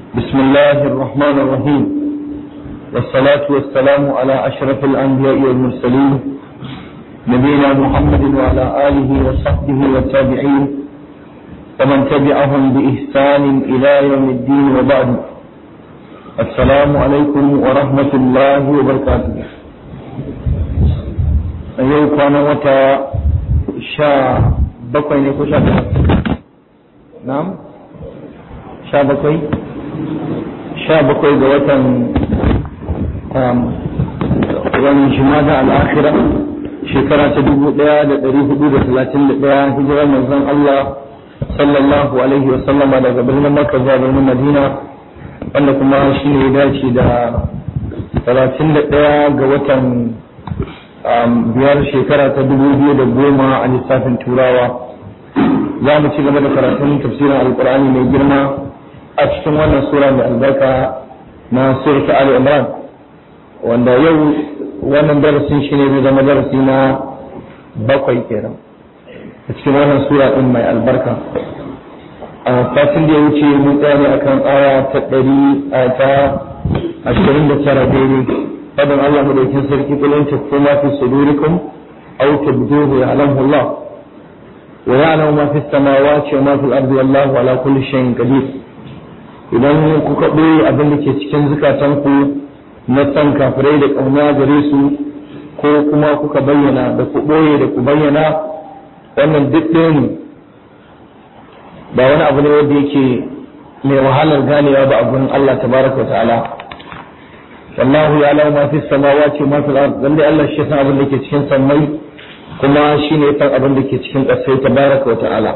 بسم الله الرحمن الرحيم والصلاة والسلام على أشرف الأنبياء والمرسلين نبينا محمد وعلى آله وصحبه والتابعين ومن تبعهم بإحسان إلى يوم الدين وبعد السلام عليكم ورحمة الله وبركاته yau kwanan wata sha bakwai ne ko sha na'am sha bakwai sha bakwai ga watan wani jimada al'akira shekara ta dubu ɗaya da ɗari hudu da talatin da ɗaya hijirar manzon Allah sallallahu alaihi wasallama daga birnin Makka zuwa birnin Madina wanda kuma shi ne ya dace da talatin da ɗaya ga watan biyar shekara ta dubu biyu da goma a lissafin turawa za mu ci gaba da karatun tafsirin alkur'ani mai girma a cikin wannan sura mai albarka na surta ali imran wanda yau wannan darasin shi ne zai zama darasi na bakwai kenan a cikin wannan sura din mai albarka a satin da ya wuce mun tsaya ne akan aya ta ɗari ta ashirin da tara daidai فضل الله مدوكين سركي قل إن تكفوا ما في صدوركم أو تبدوه يعلمه الله ويعلم ما في السماوات وما في الأرض والله على كل شيء قدير idan kuka ɓoye abin da ke cikin zukatanku na san kafirai da ƙauna gare su ko kuma kuka bayyana da ku ɓoye da ku bayyana wannan duk ɗaya ne ba wani abu ne wanda yake mai wahalar ganewa ba a gurin Allah tabaraka wa ta'ala wallahu ya lau ma fi samawati ma fil ard lalle Allah shi san abin da ke cikin sammai kuma shi ne san abin da ke cikin ƙasai tabaraka wa ta'ala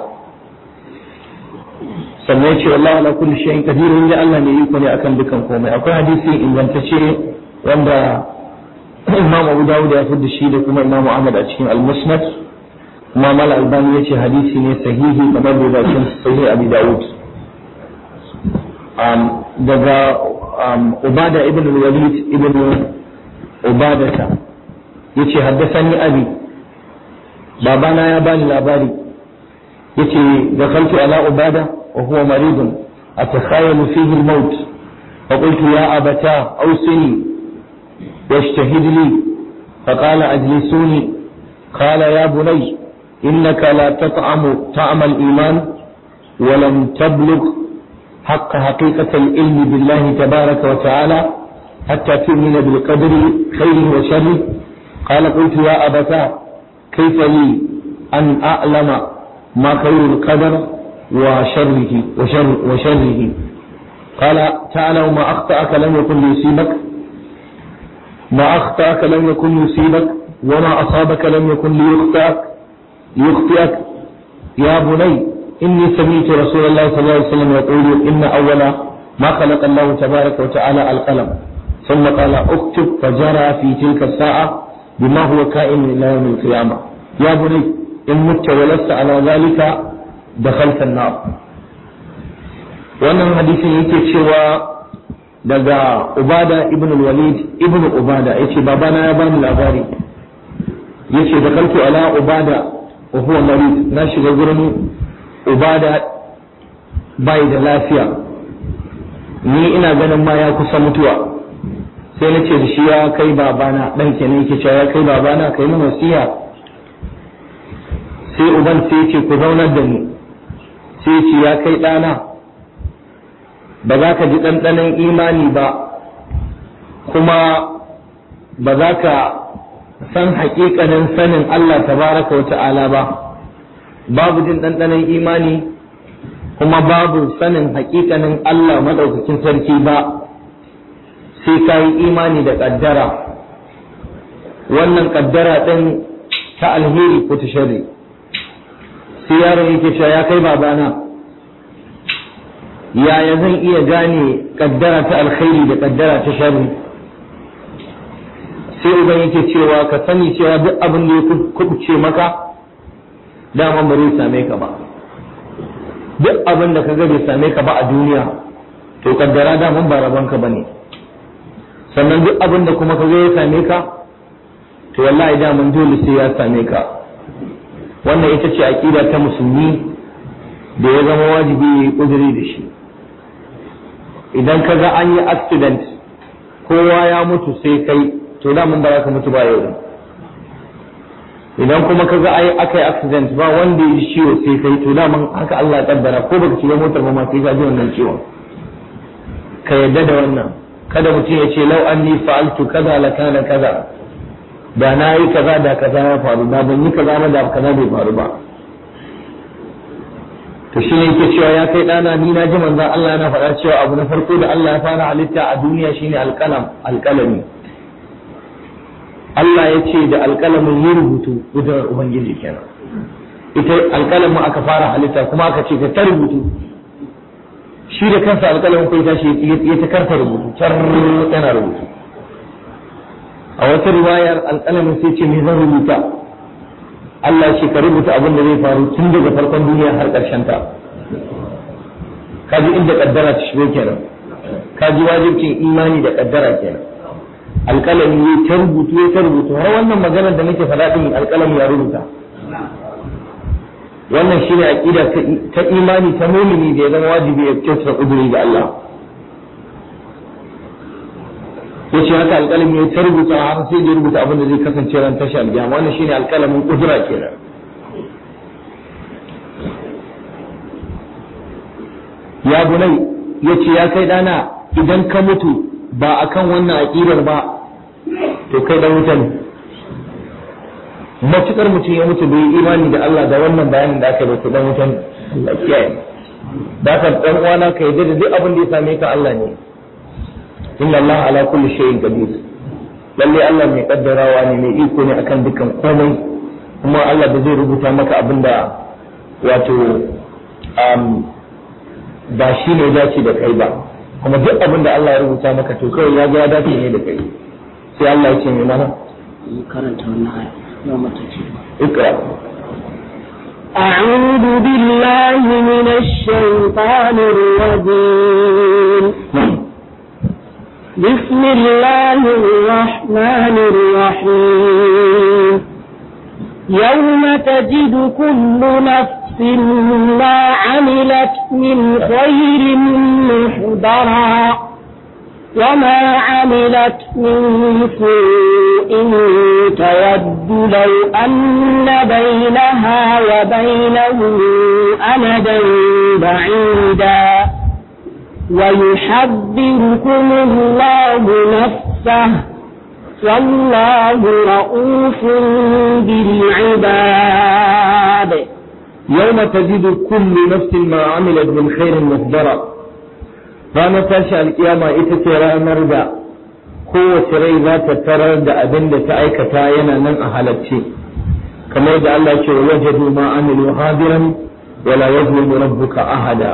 sannan ya ce wallahu ala kulli shay'in qadir inda Allah ne yi ne akan dukan komai akwai hadisi ingantacce wanda Imam Abu Dawud ya fi da shi da kuma Imam Ahmad a cikin Al-Musnad kuma Mal Albani ya ce hadisi ne sahihi kamar da bakin sahih Abi Dawud daga عبادة ابن الوليد ابن عبادة يتي حدثني أبي بابانا يا باني لاباري يتي دخلت على عبادة وهو مريض أتخيل فيه الموت فقلت يا أبتاه أوصني واجتهد لي فقال أجلسوني قال يا بني إنك لا تطعم طعم الإيمان ولم تبلغ حق حقيقة العلم بالله تبارك وتعالى حتى تؤمن بالقدر خيره وشره قال قلت يا أبتا كيف لي أن أعلم ما خير القدر وشره وشر وشره قال تعلم ما أخطأك لم يكن ليصيبك ما أخطأك لم يكن يصيبك وما أصابك لم يكن ليخطئك ليخطئك يا بني إني سمعت رسول الله صلى الله عليه وسلم يقول إن أول ما خلق الله تبارك وتعالى القلم ثم قال اكتب فجرى في تلك الساعة بما هو كائن إلى يوم القيامة يا بني إن مت ولست على ذلك دخلت النار wannan hadisin yake cewa daga ubada ibn walid ibn ubada yace babana ya bani labari yace da kaltu ala ubada wa huwa marid na shiga gurin ubada bai da lafiya ni ina ganin ma ya kusa mutuwa sai na ce da shi ya kai babana dan kenan yake cewa ya kai babana kai mun wasiya sai uban sai ce ku zaunar da ni sai ce ya kai ɗana ba za ka ji ɗanɗanon imani ba kuma ba za ka san haƙiƙanin sanin Allah tabaraka wa ta'ala ba babu jin ɗanɗanon imani kuma babu sanin hakikanin Allah maɗaukakin sarki ba sai ka yi imani da ƙaddara wannan ƙaddara ɗin ta alheri ko ta shari sai yaron yake cewa ya kai babana yaya zan iya gane ƙaddara ta alkhairi da ƙaddara ta shari sai uban yake cewa ka sani cewa duk abin da ya kubuce maka dama ba zai same ka ba duk abin da ka ga bai same ka ba a duniya to kaddara daman ba rabon ka bane sannan duk abin da kuma ka ga ya same ka to wallahi daman dole sai ya same ka wannan ita ce aqida ta musulmi da ya zama wajibi ya yi kuduri da shi idan ka ga an yi accident kowa ya mutu sai kai to da mun ba za ka mutu ba yau idan kuma ka ga ai aka yi accident ba wanda ya ciwo sai kai to da mun haka Allah ya kaddara ko baka shiga motar ba ma sai ka ji wannan ciwon ka yadda da wannan kada mutum ya ce lau anni fa'altu kaza la kana kaza da na yi kaza da kaza ya faru da ban yi kaza ba da kaza bai faru ba to shi ne yake cewa ya kai ɗana ni na ji manzon Allah yana faɗa cewa abu na farko da Allah ya fara halitta a duniya shine alƙalam alƙalami Allah ya ce da alƙalamin yi rubutu gudanar Ubangiji kenan ita alƙalamin aka fara halitta kuma aka ce ka ta rubutu shi da kansa alƙalamin kai tashi ya ta karta rubutu tar yana rubutu a wata riwayar alƙalamin sai ce me zan rubuta Allah ce ka rubuta abin da zai faru tun daga farkon duniya har ƙarshen ta kaji inda kaddara ta shigo kenan kaji wajibcin imani da kaddara kenan alƙalami ya ta rubutu ya ta rubutu har wannan maganar da nake faɗa din alƙalami ya rubuta wannan shine aqida ta imani ta mumini da ya zama wajibi ya kyautata kuduri ga Allah yace haka alƙalami ya tarbuta har sai da rubuta abin da zai kasance ran tashi alƙiyama wannan shine alƙalamin kudura kenan ya bunai yace ya kai dana idan ka mutu ba akan wannan aqidar ba to kai dan wuta ne matukar mutum ya mutu bai imani da Allah da wannan bayanin da aka yi to dan wuta ne Allah kiyaye da ka dan uwana ka yadda da duk abin da ya same ka Allah ne inna Allah ala kulli shay'in qadir lalle Allah mai kaddarawa ne mai iko ne akan dukkan komai kuma Allah da zai rubuta maka abinda wato um, ba shi ne dace da kai ba kuma duk abin da Allah ya rubuta maka to kawai ya ga ya dace ne da kai sai Allah ya ce mai mana karanta wannan aya yau mata ce ikra أعوذ بالله من الشيطان الرجيم بسم الله الرحمن الرحيم يوم تجد كل نفس ما عملت من خير محضرا وما عملت من سوء تود لو أن بينها وبينه أمدا بعيدا ويحذركم الله نفسه والله رؤوف بالعباد يوم تجد كل نفس ما عملت من خير محضرا ranar tashi alkiyama ita ce ranar da kowace rai za ta tarar da abin da ta aikata yana nan a halacce kamar da Allah ce wa wajadu ma amilu hadiran wala yazlimu rabbuka ahada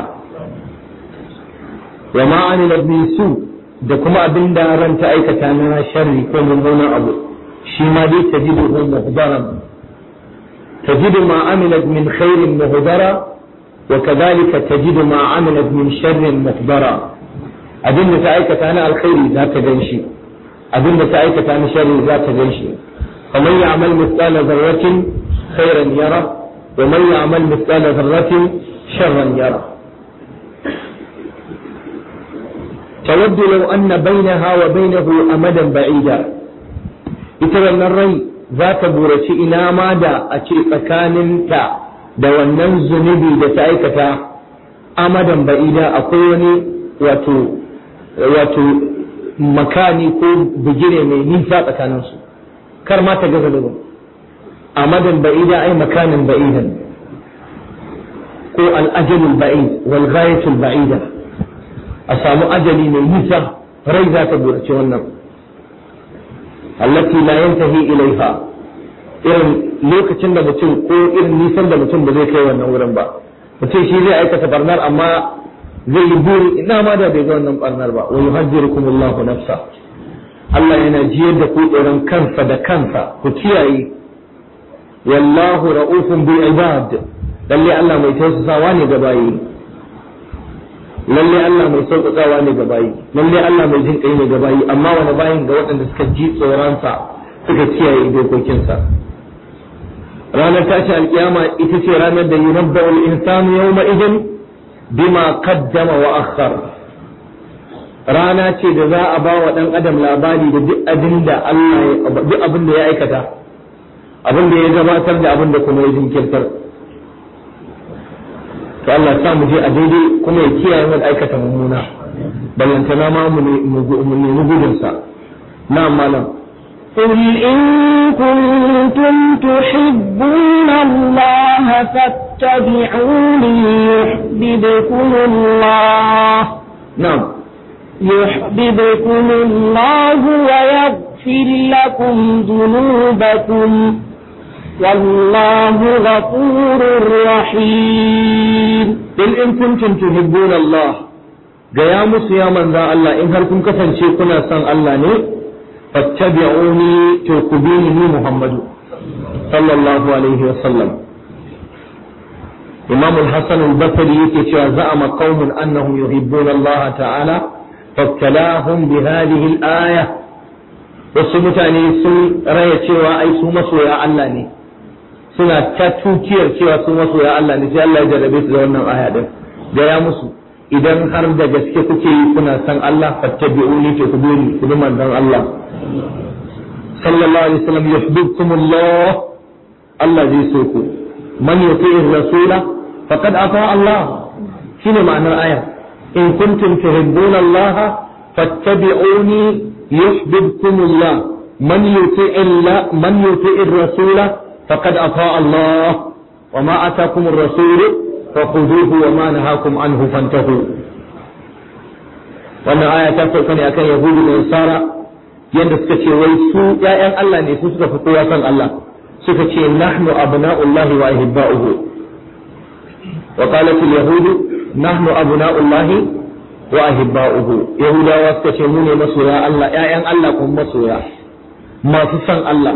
wa ma amila min su da kuma abin da ran ta aikata na sharri ko mummunan abu shi ma dai tajidu hu muhdaran tajidu ma amilat min khairin muhdara وكذلك تجد ما عملت من شر مخبرا أبن تأيكة أنا الخير ذات جنشي أبن تأيكة أنا شر ذات جنشي فمن يعمل مثقال ذرة خيرا يرى ومن يعمل مثقال ذرة شرا يرى تود لو أن بينها وبينه أمدا بعيدا إترى الري ذات بورتي إلى ماذا أشيء كان تا da wannan zunubi da ta aikata amadan ba'ida akwai wani wato wato makani ko bigire mai nisa tsakaninsu kar ma ta gaza da amadan ba'ida ai makanin ba'idan ko al'ajalul ba'id wal ghayatul ba'ida a samu ajali mai nisa rai za ta burace wannan allati la yantahi ilaiha irin lokacin da mutum ko irin nisan da mutum ba zai kai wannan wurin ba mutum shi zai aikata barnar amma zai yi buri ina ma da bai ga wannan barnar ba wa yuhajjirukum Allahu nafsa Allah yana jiyar da ku tsoron kansa da kansa ku kiyaye wallahu ra'ufun bil ibad lalle Allah mai tausasawa ne ga bayi lalle Allah mai sauƙaƙawa ne ga bayi lalle Allah mai jin kai ne ga bayi amma wani bayin ga waɗanda suka ji tsoronsa suka kiyaye dokokinsa ranar tashi alkiyama ita ce ranar da yunabba wal insanu yawma idin bima qaddama wa akhar rana ce da za a ba wa ɗan adam labari da duk abin da Allah duk abin da ya aikata abin da ya gabatar da abin da kuma ya jinkirtar to Allah sa mu je a daidai kuma ya kiyaye mu aikata mummuna ballantana ma mu nemi gudunsa na malam قل إن كنتم تحبون الله فاتبعوني يحببكم الله نعم يحببكم الله ويغفر لكم ذنوبكم والله غفور رحيم قل إن كنتم تحبون الله gaya musu ya manzan Allah in har kun kasance kuna son Allah ne fattabi'uni to ku bi ni Muhammadu sallallahu alaihi wa sallam Imam al-Hasan al-Basri yake cewa za'ama qaumun annahum yuhibbuna Allah ta'ala fabtalahum bi hadhihi al-aya wasu mutane sun raya cewa ai su masoya Allah ne suna ta tukiyar cewa su masoya Allah ne sai Allah ya jarrabe su da wannan aya din gaya musu idan har da gaske kuke yi kuna san Allah fattabi'uni to ku bi ni ku bi manzon Allah sallallahu alaihi wasallam yuhibbukum Allah Allah zai so ku man yuti'ir rasula faqad ata Allah shine ma'anar aya in kuntum tuhibbuna Allah fattabi'uni yuhibbukum Allah man yuti'ir man yuti'ir rasula faqad ata Allah وما أتاكم الرسول فخذوه وما نهاكم عنه فانتهوا wannan aya ta sauka ne akan yahudu da nasara yadda suka ce wai su ƴaƴan Allah ne su suka fi kowa san Allah suka ce nahnu abna'ullahi wa ahibba'uhu wa qalat al-yahud nahnu abna'ullahi wa ahibba'uhu yahudawa suka ce mu ne masoya Allah ƴaƴan Allah kuma masoya masu san Allah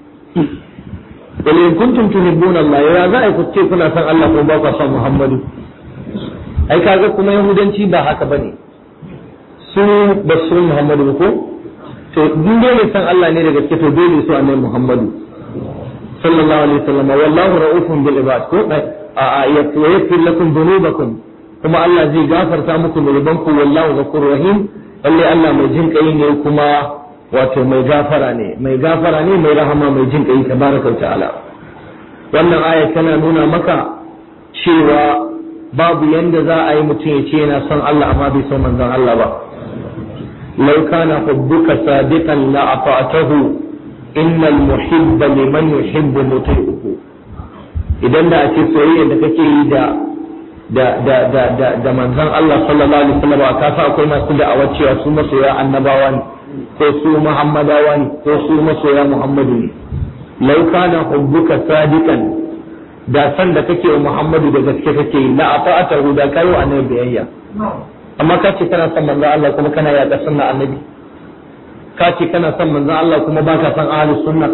wal in kuntum tuhibbuna Allah ya za a ku ce kuna san Allah ko ba ku san Muhammadu ai kaga kuma yahudanci ba haka bane su ba su Muhammadu ko to duk dole san Allah ne da gaske to dole su annabi Muhammadu sallallahu alaihi wasallam wallahu ra'ufun bil ibad ko a a yaghfir lakum dhunubakum kuma Allah zai gafarta muku zunubanku wallahu ghafurur rahim lalle Allah mai jin kai ne kuma wato mai gafara ne mai gafara ne mai rahama mai jin kai tabaraka ta'ala wannan aya tana nuna maka cewa babu yanda za a yi mutum ya ce yana son Allah amma bai son manzon Allah ba law kana hubbuka sadiqan la ata'tahu innal muhibba liman yuhibbu muti'uhu idan da a ce soyayya da kake yi da da da da da da manzon Allah sallallahu alaihi wasallam ka sa akwai masu da'awar cewa su masoya annabawa ne ko su muhammadawa ne ko su masoya muhammadu ne lau kana hubbuka sadiqan da san da kake wa muhammadu da gaske kake yi la ata'atahu da kai wa annabi biyayya amma ka ce kana son manzon Allah kuma kana yaƙa sunna annabi ka ce kana son manzon Allah kuma baka son ahlus sunna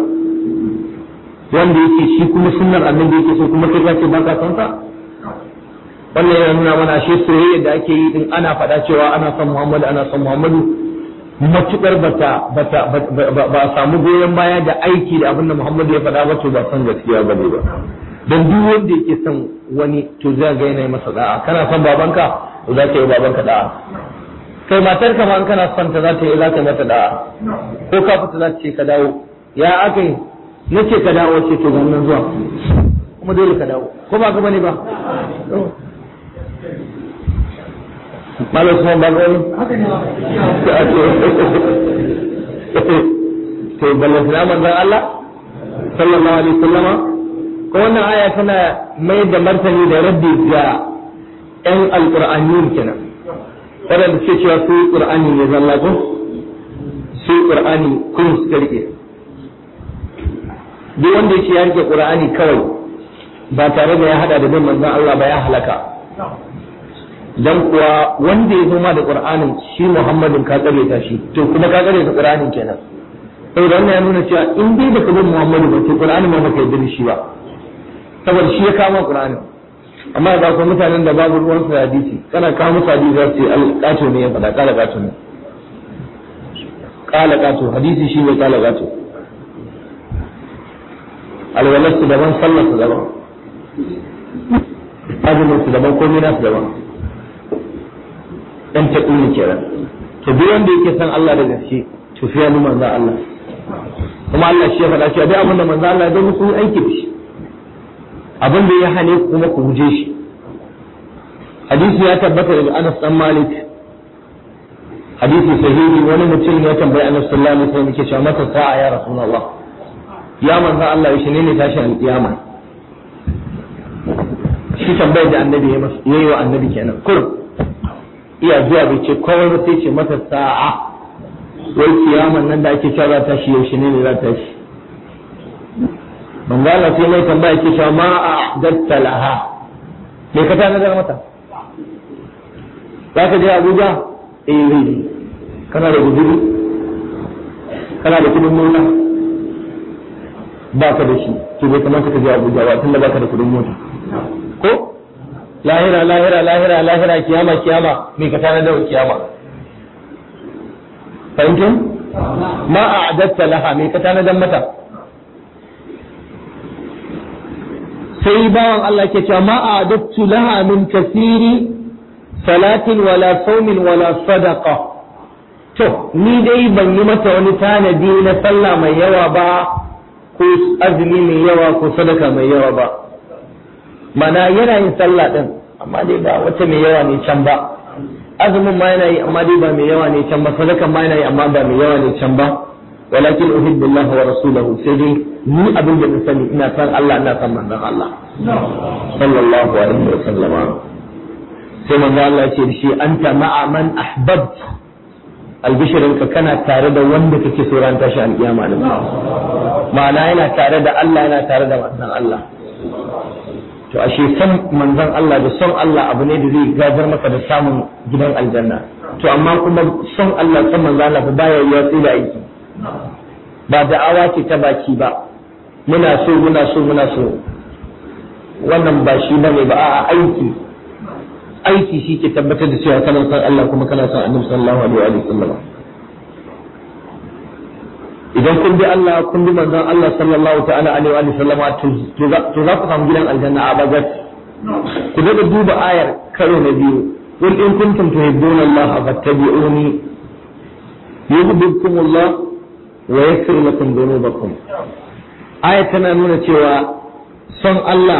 wanda yake shi kuma sunnar annabi yake so kuma kai ka ce baka son sa wannan yana nuna mana ashe soyayya da ake yi din ana faɗa cewa ana son Muhammadu ana son Muhammadu matukar bata bata ba a samu goyon baya da aiki da abin da Muhammadu ya faɗa ba to ba san gaskiya ba ne ba dan duk wanda yake son wani to zai ga yana masa da'a kana son babanka to za ka yi babanka da'a kai matar ka ma kana son ta za ta yi za ka mata da'a ko ka fita za ta ce ka dawo ya aka yi nace ka dawo ce to nan zuwa kuma dole ka dawo ko ba ka bane ba malam kuma ba gani to ballan sana manzon Allah sallallahu alaihi wasallama ko wannan aya tana mai da martani da raddi ga ƴan alqur'aniyun kenan wadanda suke cewa su qur'ani ne zalla ko su qur'ani kun suka rike duk wanda yake ya rike qur'ani kawai ba tare da ya hada da bin manzon Allah ba ya halaka dan kuwa wanda ya zo ma da qur'anin shi muhammadin ka tsare ta shi to kuma ka tsare ta qur'anin kenan saboda wannan ya nuna cewa in dai baka bin muhammadu ba to qur'anin ma baka yarda da shi ba saboda shi ya kama qur'anin amma da akwai mutanen da babu ruwan su hadisi kana kawo musu hadisi za su ce alƙato ne ya faɗa ƙala ƙato ne ƙala ƙato hadisi shi ne ƙala ƙato alwalarsu daban sallarsu daban azumin su daban komai nasu daban dan taƙi ne kenan to duk wanda yake san Allah da gaske to sai ya bi manzon Allah kuma Allah shi ya faɗa cewa duk abin da manzon Allah ya muku yi aiki da shi abin da ya hane ku kuma ku guje shi hadisi ya tabbata daga Anas dan Malik hadisi sahihi wani mutum ya tambayi Annabi sallallahu alaihi wasallam yake cewa mata sa'a ya Rasulullah ya manzon Allah yaushe ne ne tashin alkiyama shi tambayar da annabi ya yi wa annabi kenan kurum iya zuwa bai ce kawai ba sai ce mata sa'a wai kiyaman nan da ake cewa za ta shi yaushe ne ne za ta shi manzo Allah sai mai tambaya ke cewa ma a'datta laha me ka ta nazar mata za ka je Abuja eh zai kana da guduri kana da kudin mota ba ka da shi to bai kamata ka je Abuja ba tunda ba ka da kudin mota ko lahira lahira lahira lahira kiyama kiyama me ka tana da kiyama fahimtum ma a'adatta laha me ka tana dan mata sai bawan Allah ke cewa ma a'adattu laha min kasiri salatin wala saumin wala sadaqa to ni dai ban yi mata wani tanadi na sallah mai yawa ba ko azumi mai yawa ko sadaka mai yawa ba mana yana yin sallah din amma dai ba wata mai yawa ne can ba azumin ma yana yi amma dai ba mai yawa ne can ba sadakan ma yana yi amma ba mai yawa ne can ba walakin uhibbu Allah wa rasulahu sai dai ni abin da na sani ina san Allah ina san manzon Allah sallallahu alaihi wa sallama sai manzon Allah ya ce da shi anta ma'a man ahbabt albishirinka kana tare da wanda kake so ran tashi alkiyama din ma'ana yana tare da Allah yana tare da manzon Allah to ashe san manzon Allah da son Allah abu ne da zai gajar maka da samun gidan aljanna to amma kuma son Allah san manzon Allah baya yiwa sai da aiki ba da'awa ce ta baki ba muna so muna so muna so wannan ba shi bane ba a aiki aiki shi ke tabbatar da cewa kana son Allah kuma kana son Annabi sallallahu alaihi wa sallam idan kun bi Allah kun bi manzon Allah sallallahu ta'ala alaihi wa sallam to za ku samu gidan aljanna a bazat ku daga duba ayar karo na biyu qul in kuntum tuhibbuna Allah fattabi'uni yuhibbukum Allah wa yaghfir lakum dhunubakum ayar tana nuna cewa son Allah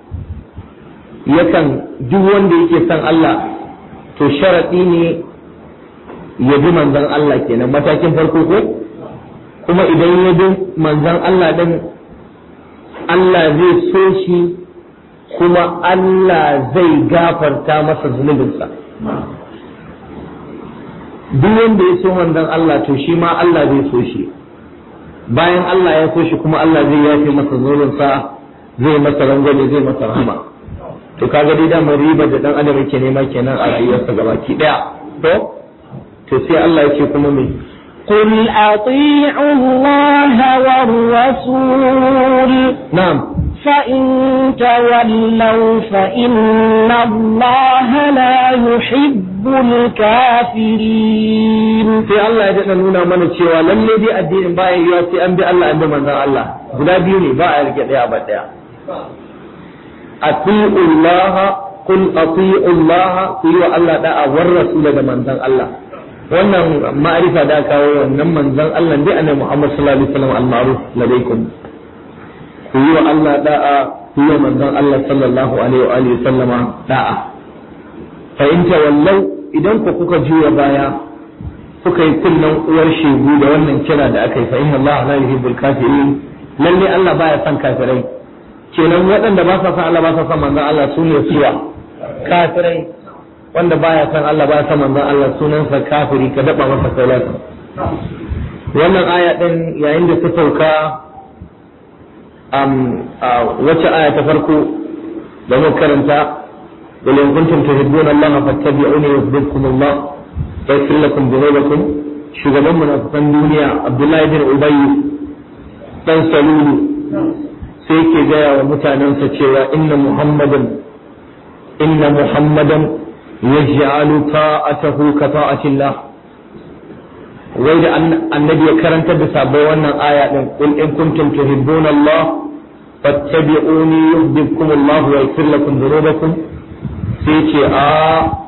yakan duk wanda yake son Allah to sharadi ne ya bi manzon Allah kenan matakin farko ko kuma idan ya bi manzan Allah ɗin Allah zai so shi kuma Allah zai gafarta masa zunubinsa duk wanda ya so manzan Allah to shi ma Allah zai so shi bayan Allah ya so shi kuma Allah zai yafe masa zunubinsa zai masa rangwame zai masa rahama to kaga dai da riba da dan adam yake nema kenan a rayuwarsa gabaki daya to to sai Allah ya ce kuma me قل أطيعوا الله والرسول نعم فإن تولوا فإن الله لا يحب الكافرين sai Allah ya daɗa nuna mana cewa lalle dai addinin baya yiwa sai an bi Allah an bi manzon Allah guda biyu ne ba a rike ɗaya ba ɗaya ati'u Allah qul ati'u Allah ku yi wa Allah da'a war rasul da manzon Allah wannan ma'arifa da kawo wannan manzon Allah dai annabi Muhammad sallallahu alaihi wasallam al-ma'ruf ladaikum ku yi wa Allah da'a ku yi wa manzon Allah sallallahu alaihi wa alihi sallama da'a fa in tawallau idan ku kuka juya baya kuka yi kullun uwar shegu da wannan kira da aka yi fa inna Allah la yuhibbul kafirin lalle Allah baya son kafirai kenan waɗanda ba sa son Allah ba sa son manzon Allah su ne suwa kafirai wanda baya son Allah baya son manzon Allah sunansa kafiri ka daba masa kaulata wannan aya din yayin da ta sauka um, wacce aya ta farko da muka karanta قل إن كنتم تحبون الله فاتبعوني يحببكم الله ويغفر لكم ذنوبكم shugaban munafikan duniya Abdullahi bin Ubay dan Salulu sai ke gaya wa mutanensa cewa inna Muhammadan inna Muhammadan yaj'alu ta'atahu ka ta'atillah wai da annabi ya karantar da sabai wannan aya din qul in kuntum tuhibbuna Allah fattabi'uni yuhibbukum Allah wa yaghfir lakum dhunubakum sai ce a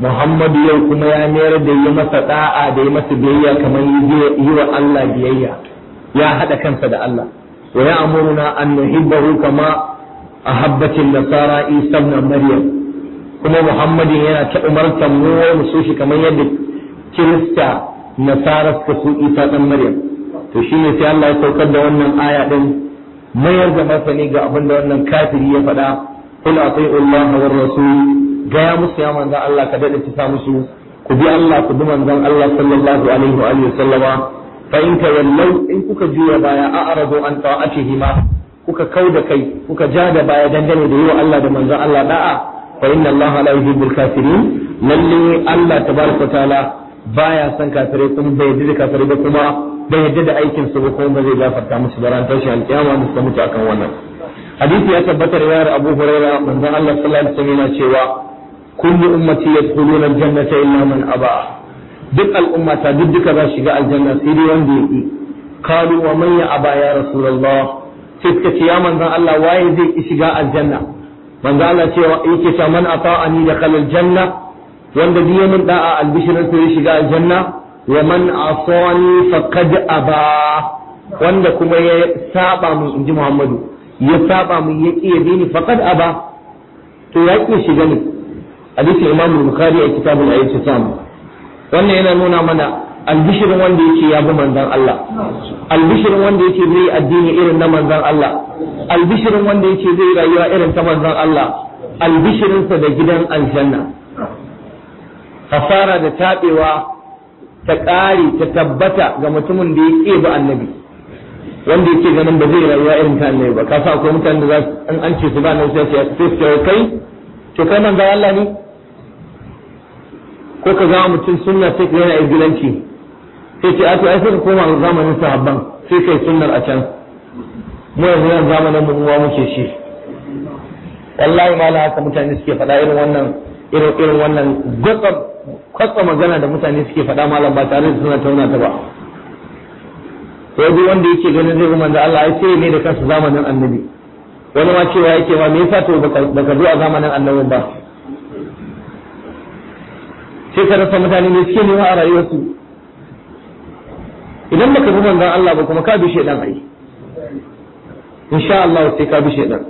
Muhammadu yau kuma ya mayar da yi masa da'a da yi masa biyayya kamar yi wa Allah biyayya ya haɗa kansa da Allah wa ya amuruna an nuhibbahu kama ahabbatin nasara Isa ibn Maryam kuma Muhammadin yana ta umartar mu mu so shi kamar yadda Kirista nasara suka so Isa dan Maryam to shine sai Allah ya saukar da wannan aya din mayar da masani ga abin da wannan kafiri ya faɗa qul ati'u Allah war rasul gaya musu ya manzon Allah ka dade ta musu ku bi Allah ku bi manzon Allah sallallahu alaihi wa alihi sallama fa in tawallau in kuka juya baya a'radu an ta'atihi ma kuka kauda kai kuka ja da baya dangane da yiwa Allah da manzon Allah da'a fa inna Allah la yuhibbul kafirin lalle Allah tabaraka taala baya son kafirai kuma bai yarda da kafirai ba kuma bai yarda da aikin su ba kuma ba zai gafarta musu da ran tashi alkiyama musu mutu akan wannan hadisi ya tabbatar ya Abu Hurairah manzon Allah sallallahu alaihi wasallam yana cewa kullu ummati yadkhuluna aljannata illa man aba duk al'umma ta duk duka za shiga aljanna sai dai wanda yake qalu wa man ya aba ya rasulullah sai suka ce ya manzon Allah waye zai ki shiga aljanna manzon Allah cewa yake ta man ata'ani dakhala aljanna wanda duk ya min da'a albishirin sai ya shiga aljanna wa man asani faqad aba wanda kuma ya saba mun inji Muhammadu ya saba mun ya ki ya ni faqad aba to ya ki shiga ne hadisin Imam Bukhari a kitabul Ayyukan wannan yana nuna mana albishirin wanda yake ya bi manzon Allah albishirin wanda yake zai addini irin na manzon Allah albishirin wanda yake zai rayuwa irin ta manzon Allah albishirinsa da gidan aljanna fasara da tabewa ta ƙare ta tabbata ga mutumin da ya ba annabi wanda yake ganin ba zai rayuwa irin ta annabi ba kasa akwai mutanen da za su an an ce su ba nan sai su kai to kai manzon Allah ne ko ka zama mutum sunna sai ka yana izgilanci sai ce a to ai sai ka koma zamanin sahabban sai kai sunnar a can mu yanzu yan zamanin mu uwa muke shi wallahi ma haka mutane suke faɗa irin wannan irin irin wannan gwatsam kwatsa magana da mutane suke faɗa malam ba tare da suna tauna ta ba to duk wanda yake ganin zai manzo Allah ai sai ne da kansa zamanin annabi wani ma cewa yake ma me yasa to baka zo a zamanin annabin ba sai ka rasa mutane ne suke nema a rayuwarsu idan baka bi manzon Allah ba kuma ka bi shedan ai insha Allah sai ka bi shedan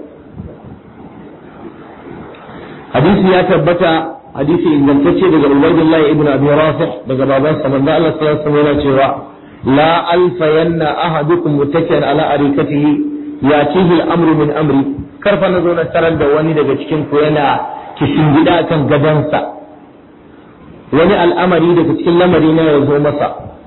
hadisi ya tabbata hadisi ingantacce daga Ubaydullah ibn Abi Rafi daga babansa manzon Allah sallallahu alaihi wasallam yana cewa la alfayanna ahadukum muttaki'an ala arikatihi yatihi al-amru min amri karfa na zo na tarar da wani daga cikin ku yana kishin gida kan gadansa wani al'amari daga cikin lamari na ya zo masa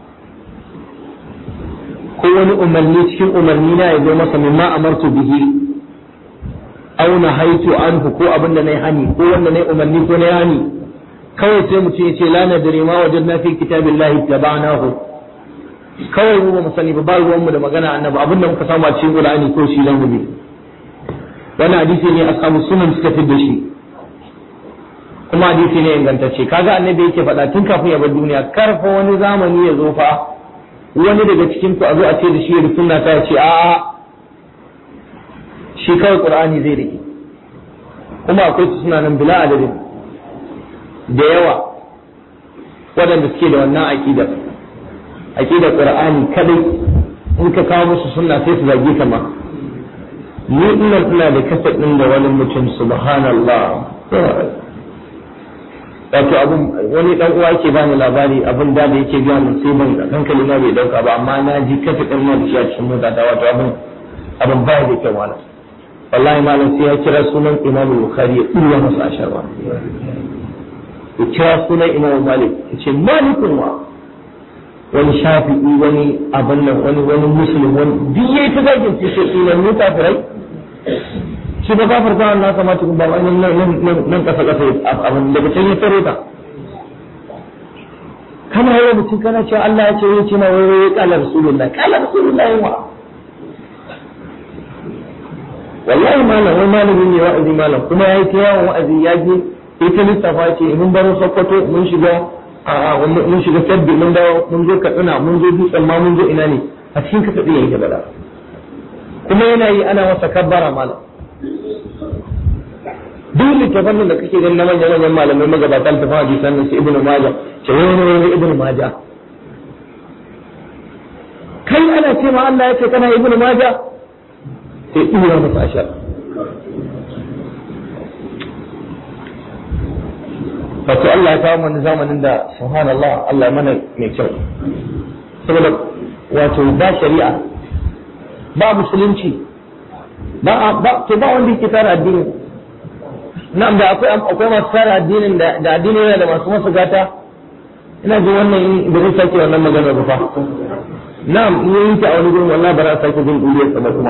ko wani umarni cikin umarni na ya zo masa mimma amartu bihi aw nahaitu anhu ko abin da nayi hani ko wanda nayi umarni ko nayi hani kawai sai mutum ya ce la nadri ma wajadna fi kitabillahi tabanahu kawai mu ba mu sani ba ba ruwan mu da magana annabi abin da muka samu a cikin Qur'ani ko shi lan bi wannan hadisi ne ashabu sunan suka fi da shi kuma hadisi ne ingantacce kaga annabi yake faɗa tun kafin ya bar duniya karfa wani zamani ya zo fa wani daga cikin ku a zo a ce da shi da sunna ta ce a shi kawai qur'ani zai rike kuma akwai su suna nan bila adadin da yawa waɗanda suke da wannan aqidar aqidar qur'ani kadai in ka kawo musu sunna sai su zage ka ma ni ina ina da kasa din da wani mutum subhanallah wato abun wani dan uwa yake bani labari abin da da yake biya mun sai ban hankali na bai dauka ba amma na ji kafa din ma da shi a cikin mota ta wato abin abin ba da kyau malam wallahi malam sai ya kira sunan Imam Bukhari ya dura masa asharwa ya kira sunan Imam Malik ya ce malikun wa wani shafi'i wani abin nan wani wani muslim wani duk yayi ta zagin ce sai sunan mu kafirai shi ba kafar ta na kamata ba wani nan kasa kasa abin daga can ya tare ta kana yawa mutum kana cewa Allah ya ce ya ce na wai wai kala rasulullah kala rasulullah yawa wallahi malam wai malami ne wa'azi malam kuma yayi ta yawan wa'azi ya je ita lissafa ce mun baro Sokoto mun shiga a mun shiga Sabbi mun dawo mun zo Katsina mun zo Dutsen ma mun zo ina ne a cikin kasa ɗin yake bada kuma yana yi ana masa kabbara malam duk littafan nan da kake ganin na manyan manyan malamai magabata littafan hadisan nan su ibnu majah ce wani wani ibnu majah kai ana ce ma Allah ya ce kana ibnu majah sai tura masa ashar wato Allah ya kawo mana zamanin da subhanallah Allah mana mai kyau saboda wato ba shari'a ba musulunci ba ba to ba wanda yake tara addini na'am da akwai akwai masu tara addinin da da addini yana da masu masa gata ina ji wannan da zai sake wannan magana ba fa na'am in yi ta a wani gurin wallahi ba za a sake jin duniyar sa ba kuma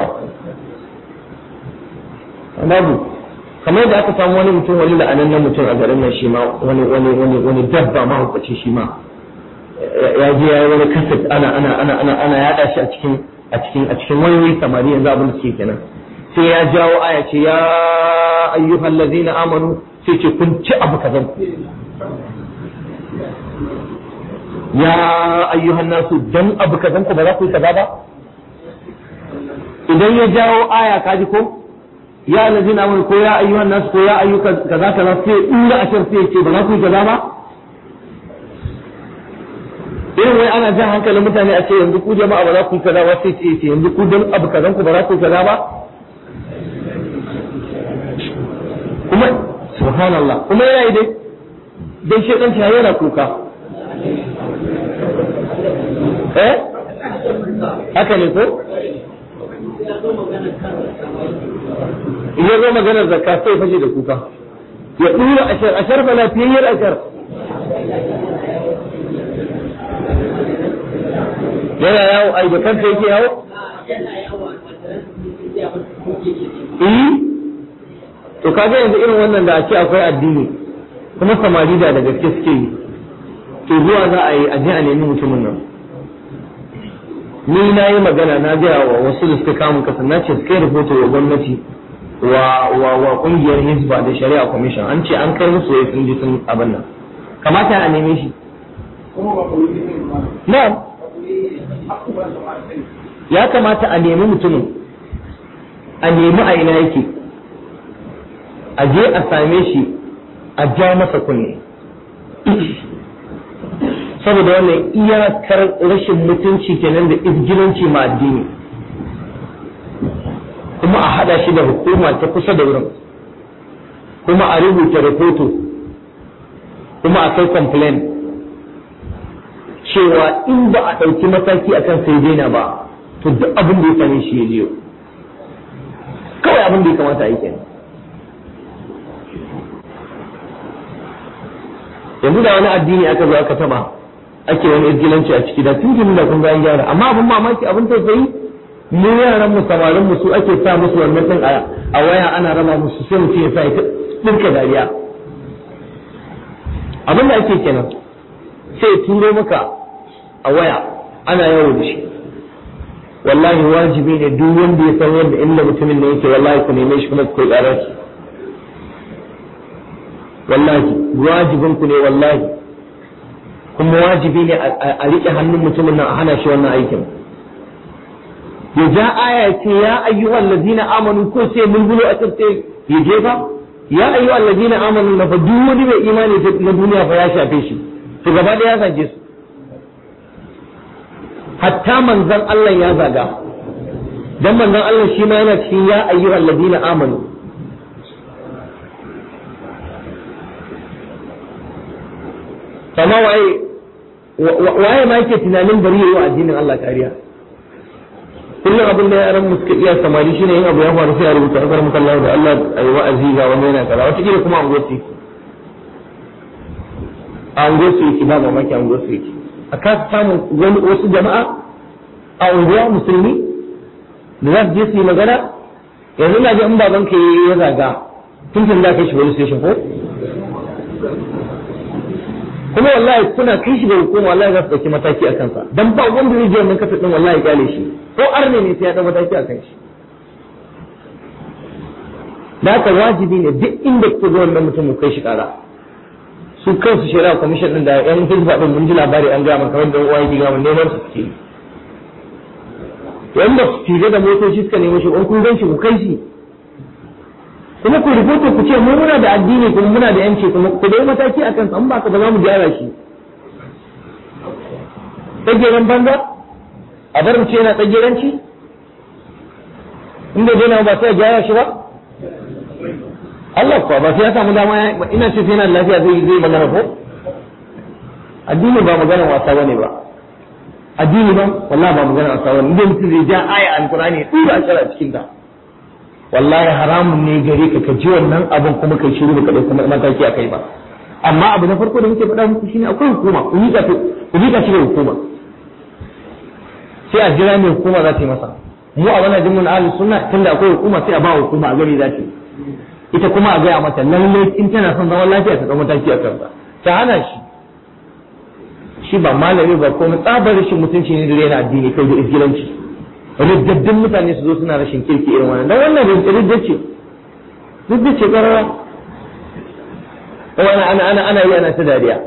babu kamar yadda aka samu wani mutum wani la'anannen mutum a garin nan shi ma wani wani wani wani dabba ma hukaci shi ma ya je ya yi wani kaset ana ana ana ana ana yada shi a cikin a cikin a cikin wayoyi samari yanzu abin da suke kenan sai ya jawo aya ce ya ayyuhal ladzina amanu sai ce kun ci abu kazan ya ayyuhan nasu dan abu kazan ku ba za ku yi kaza ba idan ya jawo aya kaji ko ya lazina amanu ko ya ayyuhan nasu ko ya ayyuka kaza kaza sai inda ashar sai ce ba za ku yi kaza ba irin wai ana jan hankalin mutane a ce yanzu ku jama'a ba za ku yi kaza ba sai ce ce yanzu ku dan abu kazan ku ba za ku yi kaza ba kuma subhanallah kuma yana yi dai dai shedan ta yana kuka eh haka ne ko ya zo maganar zakka sai fashe da kuka ya dura ashar ashar fa lafiyayyar ashar yana yawo ai da kanka yake yawo eh to kaga yanzu irin wannan da a ce akwai addini kuma samari da da gaske suke yi to zuwa za a yi a je a nemi mutumin nan ni na yi magana na gaya wa wasu da suka kamun kasa na ce suka yi rahoto wa gwamnati wa wa wa kungiyar hizba da shari'a commission an ce an kai musu wai sun ji sun abin nan kamata a neme shi na'am ya kamata a nemi mutumin a nemi a ina yake a je a same shi a ja masa kunne saboda wannan iyakar rashin mutunci kenan da izgilanci ma addini kuma a hada shi da hukuma ta kusa da wurin kuma a rubuta rahoto kuma a kai complain cewa in ba a ɗauki mataki a kan sai daina ba to duk abin da ya same shi ya jiyo kawai abin da ya kamata a yi kenan yanzu da wani addini aka zo aka taba ake wani izgilanci a ciki da tun da kun ga an gyara amma abin mamaki abin tausayi mu yaran mu samarin mu su ake sa musu wannan din a waya ana raba musu sai mutum ya sa ya dinka dariya abin da ake kenan sai ya turo maka a waya ana yawo da shi wallahi wajibi ne duk wanda ya san yadda inda mutumin da yake wallahi ku neme shi kuma ku kai ƙarar shi wallahi wajibin ku ne wallahi kuma wajibi ne a riƙe hannun mutumin nan a hana shi wannan aikin ya ja aya ce ya ayyuhal ladina amanu ko sai mulmulo a tsirce ya jefa ya ayyuhal ladina amanu na fa duk wani mai imani na duniya fa ya shafe shi to gaba ɗaya ya zage su hatta manzon Allah ya zaga dan manzon Allah shi ma yana cikin ya ayyuhal ladina amanu kama waye waye ma yake tunanin bari yayi wa addinin Allah kariya kullum abin da yaran mu suka iya samari shine yin abu ya faru sai a rubuta akar muka Allah da Allah ayi wa'azi ga wani yana kaza wata kila kuma an gosi an gosi yake ba mamaki an gosi yake a ka samu wani wasu jama'a a unguwa musulmi da za su je su yi magana yanzu na ji in baban ka ya zaga tun tun da kai shi wani station ko kuma wallahi kuna kai shi da hukuma wallahi za su dauki mataki a kansa dan ba wanda zai je wannan kasa din wallahi gale shi ko arne ne sai ya dau mataki a kan shi da haka wajibi ne duk inda kuka ga wannan mutum kai shi kara su kansu shari'a commission din da yan hizba din mun ji labari an gaya kamar da uwa yake gama neman su suke wanda su tije da motoci suka nemo shi in kun gan shi ku kai shi kuma ku rubuta ku ce mu muna da addini kuma muna da yanci kuma ku dai mataki akan sa in ba ka ba za mu gyara shi tsageren banza a bar mu ce yana tsageranci inda zai na ba sai a gyara shi ba Allah kuwa ba sai ya samu dama ya ina ce sai yana da lafiya zai zai magana ko addini ba magana wasa bane ba addini ba wallahi ba magana wasa bane idan mutum zai ja aya alqur'ani ya tura shi a cikin ta wallahi haramun ne gare ka ka ji wannan abin kuma kai shiru baka dauka mataki a kai ba amma abu na farko da muke faɗa muku shine akwai hukuma ku yi ku yi shi da hukuma sai a jira mai hukuma za ta yi masa mu a wannan jimin ahlus sunna tunda akwai hukuma sai a ba hukuma a gari za ta yi ita kuma a gaya mata lalle in tana son zaman lafiya ta ɗau mataki a kansa ta hana shi shi ba malami ba komai tsabar rashin mutunci ne da yana addini kai da izgilanci riddaddin mutane su zo suna rashin kirki irin wannan dan wannan ridda ce ridda ce karara wani ana ana ana yi ana ta dariya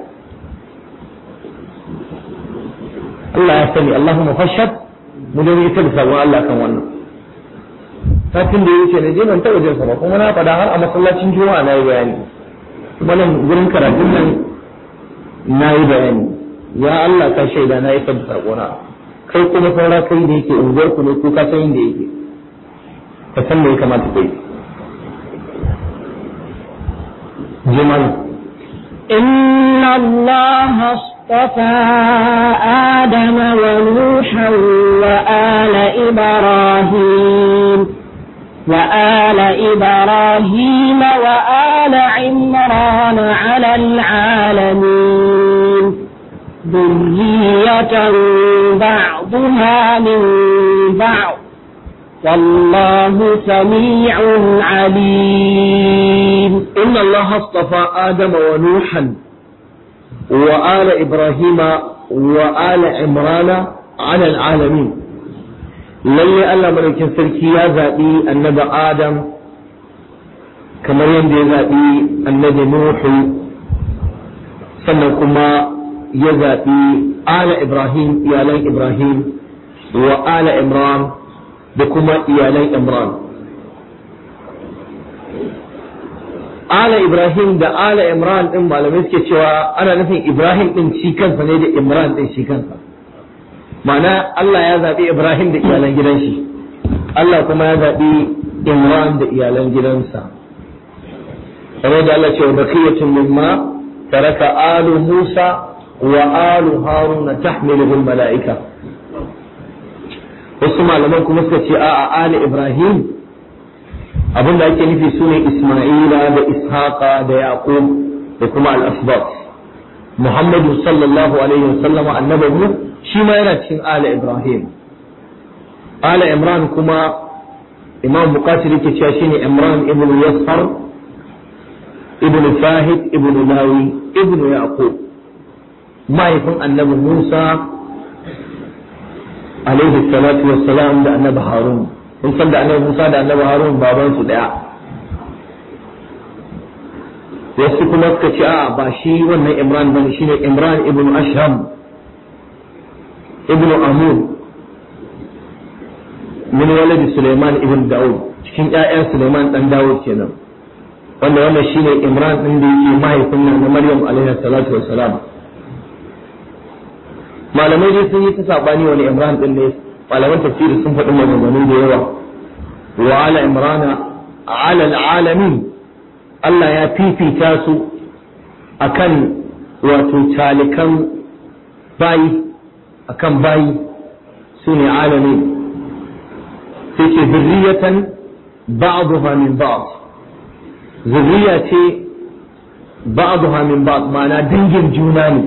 Allah ya sani Allahumma fashhad mu da yi ta da sabon Allah kan wannan satin da ya wuce na je ban taɓa jin ba kuma na faɗa har a masallacin juma'a na yi bayani kuma nan gurin karatun nan na yi bayani ya Allah ka shaida na yi da sakona kai kuma saura kai da yake unguwar ku ne ko ka san inda yake ka san me ya kamata kai jimal إن الله اصطفى آدم ونوحا وآل إبراهيم وآل إبراهيم وآل عمران على العالمين ذرية بعضها من بعض والله سميع عليم إن الله اصطفى آدم ونوحا وآل إبراهيم وآل عمران على العالمين lalle Allah madaukin sarki ya zaɓi annabi Adam kamar yadda ya zaɓi annabi Nuhu sannan kuma ya zaɓi ala Ibrahim iyalan Ibrahim wa ala Imran da kuma iyalan Imran ala Ibrahim da ala Imran din malamai suke cewa ana nufin Ibrahim din shi kansa ne da Imran din shi kansa ma'ana Allah ya zaɓi Ibrahim da iyalan gidan shi Allah kuma ya zaɓi Imran da iyalan gidansa kamar da Allah ce wa bakiyatun mimma taraka alu Musa wa alu Haruna tahmiluhu mala'ika wasu malaman kuma suka ce a'a ali Ibrahim abin da ake nufi sune Isma'ila da Ishaqa da Yaqub da kuma al-asbat Muhammadu sallallahu alaihi wasallam annabawu shi ma yana cikin ala Ibrahim. Ala Imran kuma Imam Bukatir yake cewa shine Imran ibn Yasar ibn Fahid ibn Lawi ibn Yaqub mahaifin annabi Musa alaihi salatu wassalam da annabi Harun kun san da annabi Musa da annabi Harun baban su daya wasu kuma suka ce a ba shi wannan Imran bane shine Imran ibn Ashram ibn Amun min waladi Suleiman ibn Dawud cikin ƴaƴan Suleiman dan Dawud kenan wanda wannan shine Imran din da yake mahaifin nan na Maryam alaiha salatu wassalam malamai dai sun yi ta sabani wani Imran din ne malaman tafsiri sun faɗi maganganu da yawa wa ala imrana ala alamin Allah ya fifita su akan wato talikan bayi akan bayi su ne alami sai ce zurriyatan ba'dha min ba'd zurriya ce ba'dha min ba'd ma'ana dangin juna ne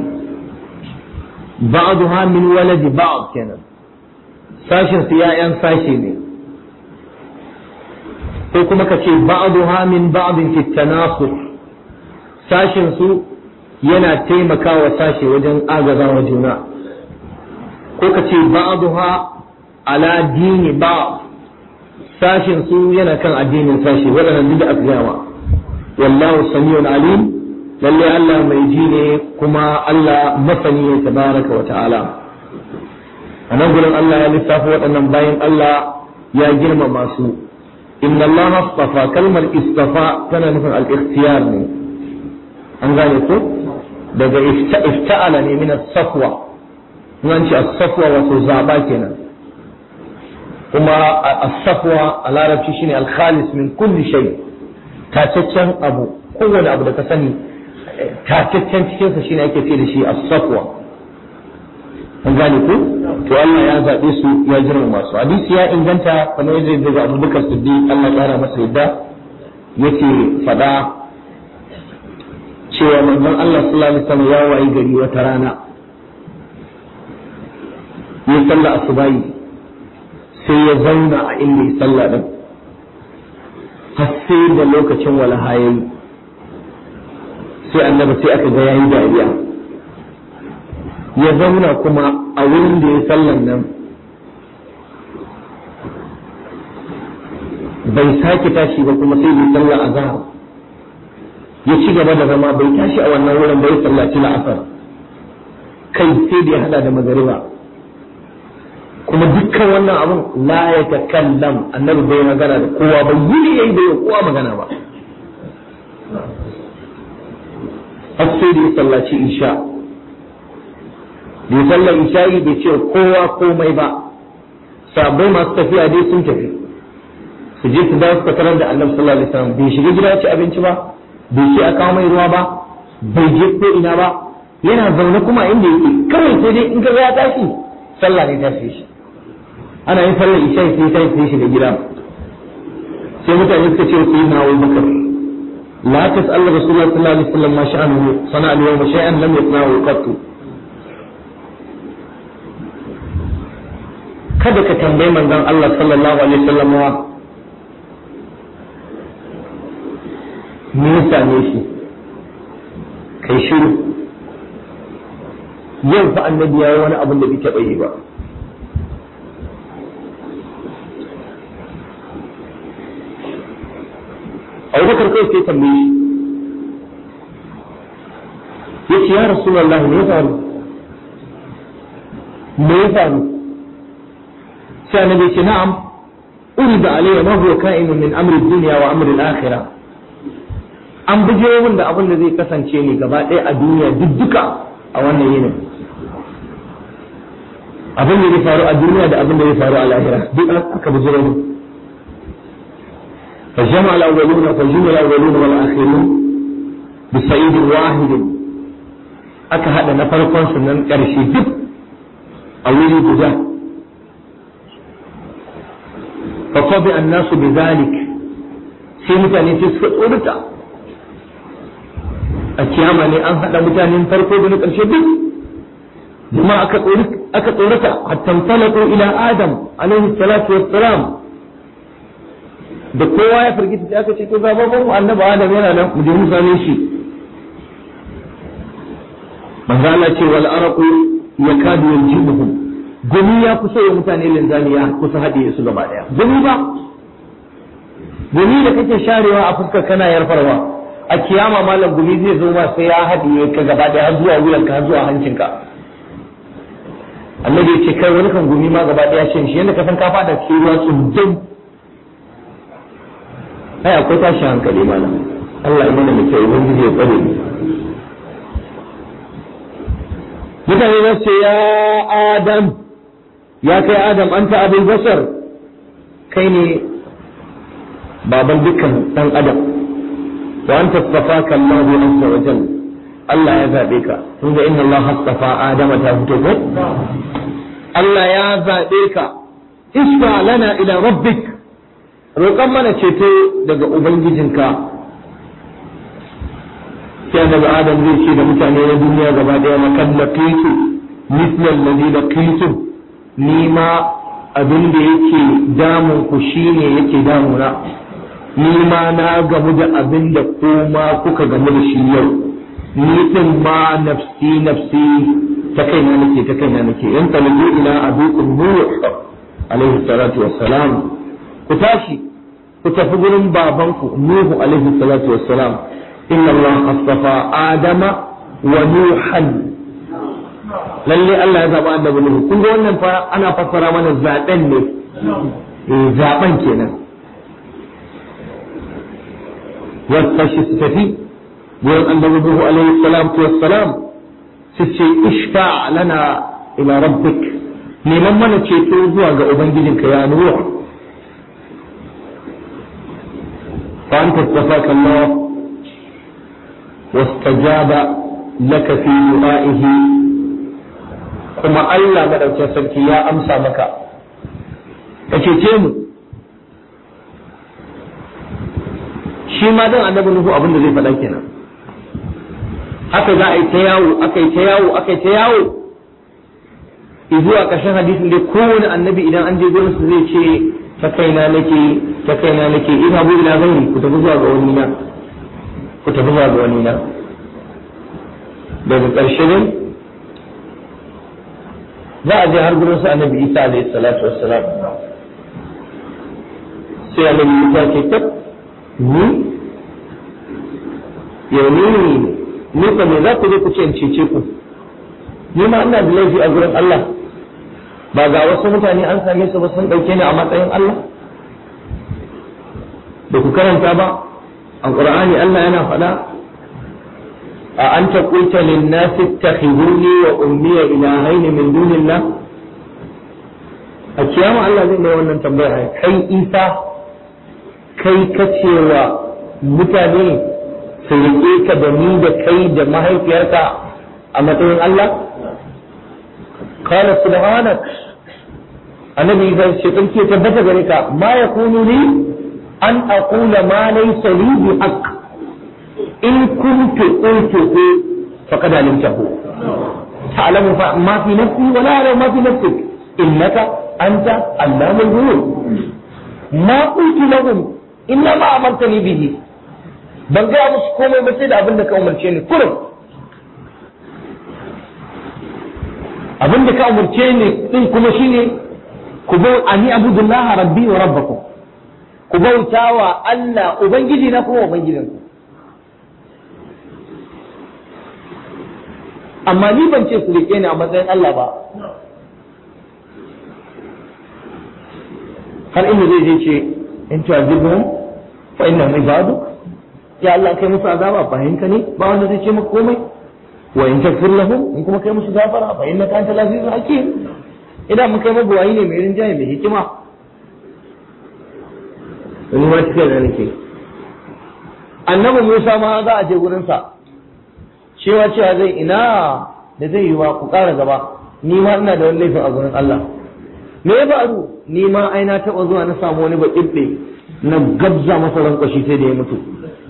ba'dha min waladi ba'd kenan sashin su ya'yan sashi ne ko kuma ka ce ba'dha min ba'din fi tanasuk sashin su yana taimakawa sashi wajen agazawa juna ko ka ce ba'dha ala dini ba sashin su yana kan addinin sashi waɗannan duk da aka gama wallahu samiyun alim lalle Allah mai ji ne kuma Allah masani ne tabaraka wa ta'ala a nan gurin Allah ya lissafa waɗannan bayan Allah ya girmama su inna Allah astafa kalmar istafa tana nufin al-ikhtiyar ne an gane ko daga ifta'ala ne min as-safwa nan ce as-safwa wato zaba kenan kuma as-safwa a larabci shine al-khalis min kulli shay tataccen abu kowane abu da ka sani tataccen cikin sa shine ake ce da shi as-safwa an gane ku to Allah ya zabe su ya girmama su hadisi ya inganta kamar yadda daga Abu Bakar Siddiq Allah ya kara masa yadda yake fada cewa manzon Allah sallallahu alaihi wasallam ya wayi gari wata rana ya salla asubahi sai ya zauna a inda ya salla din har sai da lokacin walaha yayi sai annabi sai aka ga yayi dariya ya zauna kuma a wurin da ya sallan nan bai sake tashi ba kuma sai bai sallah azhar ya ci gaba da zama bai tashi a wannan wurin bai sallaci la'asar kai sai da ya hada da magariba kuma dukkan wannan abun la ya takallam annabi bai magana da kowa ba yi yayi bai kowa magana ba har sai da ya sallaci isha bai sallar isha'i bai ce kowa komai ba sabai masu tafiya dai sun tafi su je su dawo suka tarar da annabi sallallahu alaihi wasallam bai shiga gida ci abinci ba bai ce a kawo mai ruwa ba bai je ko ina ba yana zaune kuma inda yake kawai sai dai in ka ya tashi sallah ne tashi shi ana yin sallar isha'i sai sai sai shiga gida sai mutane suka ce su yi na wai bakar la tas'al rasulullahi sallallahu alaihi wasallam ma sha'anuhu sana'a al-yawma shay'an lam yasna'u qattu kada ka tambayi manzon Allah sallallahu alaihi wasallam me ya same shi kai shiru yau fa annabi yayi wani abin da bai taɓa yi ba Abubakar kai sai tambaye shi yace ya Rasulullahi me ya faru me ya faru sai annabi ce na'am urida alayya ma huwa ka'inun min amri dunya wa amri al-akhirah an buje min da abin da zai kasance ne gaba ɗaya a duniya duk duka a wannan yinin abin da zai faru a duniya da abin da zai faru a lahira duk aka buje min فجمع الأولون فجمع الأولون والآخرون بصعيد واحد aka haɗa na farkon su nan ƙarshe duk a wuri guda فطبع الناس بذلك sai mutane sai suka tsorata a kiyama ne an haɗa mutanen farko da na ƙarshe duk kuma aka tsorata hatta talaku ila adam alaihi salatu wassalam da kowa ya firgita sai aka ce to ga babban mu annabi adam yana nan mu je mu same shi manzo Allah ce wal araqu yakadu yanjibuhum gumi ya kusa ya mutane linzami ya kusa haɗe su gaba ɗaya gumi ba gumi da kake sharewa a fuskar kana yarfarwa a kiyama malam gumi zai zo ma sai ya haɗe ka gaba ɗaya har zuwa wuyanka har zuwa hancinka annabi ya ce kai wani kan gumi ma gaba ɗaya shan shi yadda ka san ka fada cikin ruwa tsundum ai akwai tashin hankali malam Allah ya mana mutai ubangiji ya tsare ni mutane za su ce ya adam ya kai adam anta abin basar kai ne baban dukkan dan adam wa anta tafaka Allah azza wa jalla Allah ya zabe ka kun ga inna Allah hastafa adama ta fito ko Allah ya zabe ka isfa lana ila rabbik roƙan mana ceto daga ubangijinka sai daga adam zai ce da mutane na duniya gaba daya makan laqitu mithla alladhi laqitu ni ma abin da yake damun ku shine yake damuna ni ma na gamu da abin da kuma kuka gamu da shi yau ni din ma nafsi nafsi ta kaina nake ta kaina nake in talabu ila abukum nuh alaihi salatu wassalam ku tashi ku tafi gurin babanku nuhu alaihi salatu wassalam inna allah astafa adama wa nuhan lalle Allah ya zaba annabi Nuhu kun ga wannan fa ana fassara mana zaben ne eh zaben kenan wasu tashi su tafi wurin annabi Nuhu alaihi salatu wassalam su ce ishfa lana ila rabbik neman mana ceto zuwa ga ubangijinka ya Nuhu fa anta tafaka Allah واستجاب لك في دعائه kuma Allah madaukin sarki ya amsa maka ka cece mu shi ma dan annabi nuhu abin da zai faɗa kenan haka za a yi ta yawo aka yi ta yawo aka yi ta yawo zuwa ƙarshen hadisin dai kowane annabi idan an je gurin su zai ce ta kaina nake ta kaina nake ina bu ila gairi ku tafi zuwa ga wani na ku tafi zuwa ga wani na daga ƙarshe ne za a je har gurin su annabi isa alaihi salatu wassalam sai annabi isa ke tab ni yau ni ni ka me za ku je ku ce in cece ku ni ma ina da laifi a gurin Allah ba ga wasu mutane an same su ba sun ɗauke ni a matsayin Allah da ku karanta ba a ƙur'ani Allah yana faɗa a an ta kulta linnasi takhizuni wa ummiya ilahaini min dunillah a kiyama Allah zai mai wannan tambaya kai Isa kai ka cewa mutane su riƙe ka da ni da kai da mahaifiyarka a matsayin Allah قال سبحانك النبي قال شيطان كي تبت غريكا ما يكون لي أن أقول ما ليس لي بحق إن كنت قلته فقد علمته تعلم ما في نفسي ولا أعلم ما في نفسك إنك أنت علام الغيوب ما قلت لهم إلا ما أمرتني به ban gaya musu komai ba sai da abin da ka umarce ni kurum abin da ka umarce ni din kuma shine ku bau ani abudullah rabbi wa rabbakum ku bauta wa Allah ubangiji na kuma ubangijin ku amma ni ban ce su rike ni a matsayin Allah ba har inda zai je ce in tu'azibhum fa innahum ibaduk ya Allah kai musu azaba fahimka ne ba wanda zai ce maka komai wa in takfir lahum in kuma kai musu gafara fa innaka antal azizul hakim idan mun kai mabuwayi ne mai rinjaye mai hikima wani ma cikin da nake annabi Musa ma za a je gurin sa cewa cewa zai ina da zai yi wa ku ƙara gaba ni ma ina da wani laifin a gurin Allah me ya faru ni ma ai na taɓa zuwa na samu wani baƙiɓɓe na gabza masa rankwashi sai da ya mutu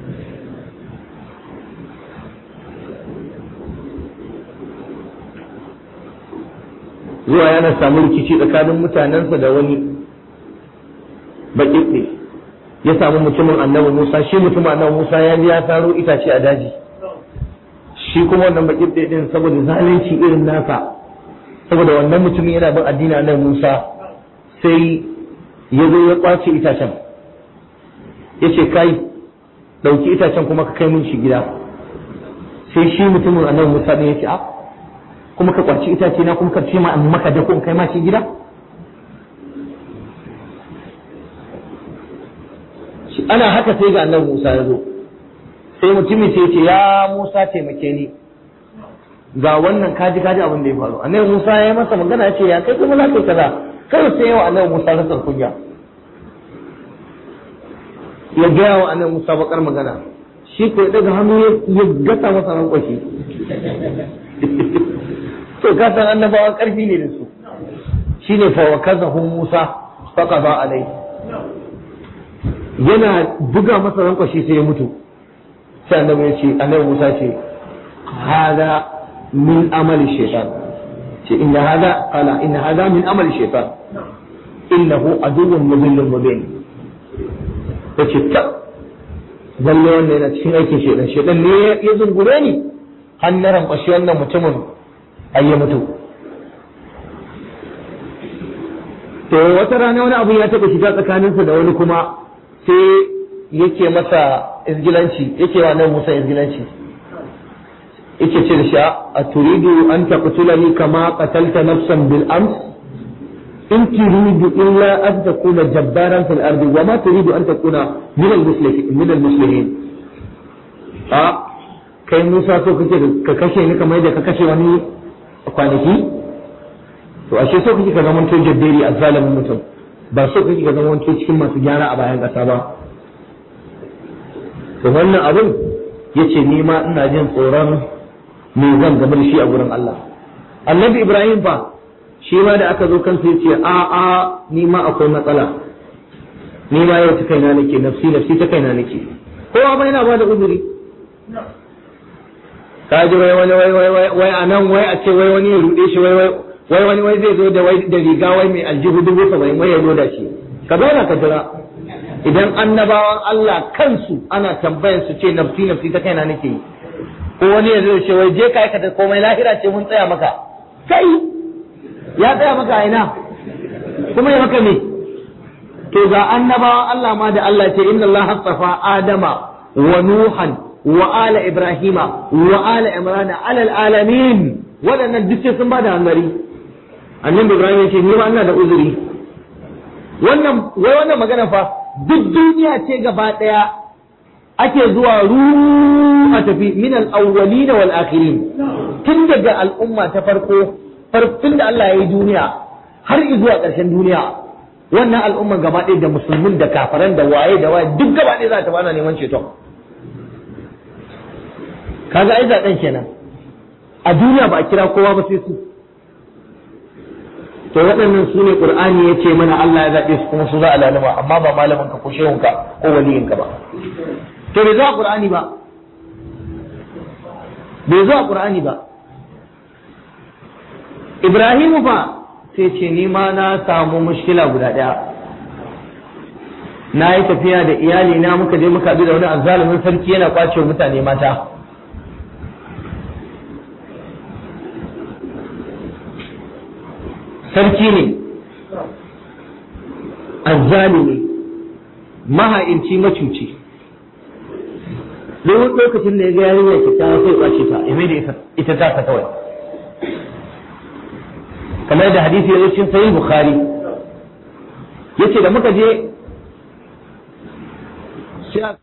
zuwa yana samu rikici tsakanin mutanensa da wani baƙiɓe ya samu mutumin annabi Musa shi mutumin annabi Musa ya ji ya taro itace a daji shi kuma wannan baƙiɓe din saboda zalunci irin nasa saboda wannan mutumin yana bin addini annabi Musa sai ya zo ya kwace itacen ya ce kai ɗauki itacen kuma ka kai mun shi gida sai shi mutumin annabi Musa ne ya ce a kuma ka kwarci itace na kuma ka ce ma in maka da ko in kai ma shi gida ana haka sai ga annabi Musa ya zo sai mutumin sai ce ya Musa taimake ni ga wannan kaji kaji abin da ya faru annabi Musa ya yi masa magana ya ce ya kai kuma za ka yi kaza kai sai yawa annabi Musa rasar kunya ya gaya wa annabi Musa bakar magana shi ko daga hannu ya gasa masa ran kwashi to ka san annabawa karfi ne da su shine fa wa kazahu Musa faqada alai yana buga masa rankwashi sai ya mutu sai annabi ya ce annabi Musa ce hada min amali shaytan ce inna hada qala inna hada min amali shaytan innahu aduwwun mudillun mubin yace ta lalle wannan yana cikin aikin shaytan shaytan ne ya zungure ni har na rankwashi wannan mutumin ai ya mutu to wata rana wani abu ya taɓa shiga tsakaninsa da wani kuma sai yake masa izgilanci yake wa nan Musa izgilanci yake ce da shi a turidu an taqtulani kama qatalta nafsan bil ams in turidu illa an takuna jabbaran fil ardi wa ma turidu an takuna min al muslimin min al muslimin a kai Musa so kake ka kashe ni kamar yadda ka kashe wani kwanaki to ashe so kake ka zama to jabberi a zalimin mutum ba so kake ka zama to cikin masu gyara a bayan ƙasa ba to wannan abin yace ni ma ina jin tsoron me zan gaba da shi a gurin Allah annabi Ibrahim fa shi ma da aka zo kansa yace a a ni ma akwai matsala ni ma yau ta kaina nake nafsi nafsi ta kaina nake kowa ba yana ba da uzuri ka ji wai wani wai wai wai a nan wai a ce wai wani ya rude shi wai wai wani wai zai zo da wai da riga wai mai aljihu dubu saba'in wai ya zo da shi ka zauna ka jira idan annabawan Allah kansu ana tambayan su ce nafsi nafsi ta kaina nake yi ko wani ya zo ce wai je ka aikata komai lahira ce mun tsaya maka kai ya tsaya maka a ina kuma ya maka me to ga annabawan Allah ma da Allah ce inna Allah hasafa Adama wa Nuhan wa ala Ibrahima wa ala Imran ala alamin waɗannan duk sai sun ba da hanzari annabi Ibrahim ya ce ni ma ina da uzuri wannan wai wannan magana fa duk duniya ce gaba ɗaya ake zuwa ru a tafi min al-awwalin wal akhirin tun daga al'umma ta farko farkon da Allah ya yi duniya har zuwa ƙarshen duniya wannan al'umman gaba ɗaya da musulmin da kafaran da waye da waye duk gaba ɗaya za ta bana neman ceton kaga ai zaɓen kenan a duniya ba a kira kowa ba sai su to waɗannan su ne ƙur'ani ya ce mana Allah ya zaɓe su kuma su za a laluma amma ba malamin ka ko shehunka ko waliyinka ba to bai zo a ƙur'ani ba bai zo a ƙur'ani ba Ibrahimu fa sai ce ni ma na samu mushkila guda ɗaya na yi tafiya da iyali na muka je muka bi da wani azzalumin sarki yana kwace mutane mata sarki ne azzalimi maha'inci macuci duk lokacin da ya ga yarinya kyakkyawa sai kwace ta ya da ita ta ta kawai kamar da hadisi ya zo cikin sahih bukhari yace da muka je sai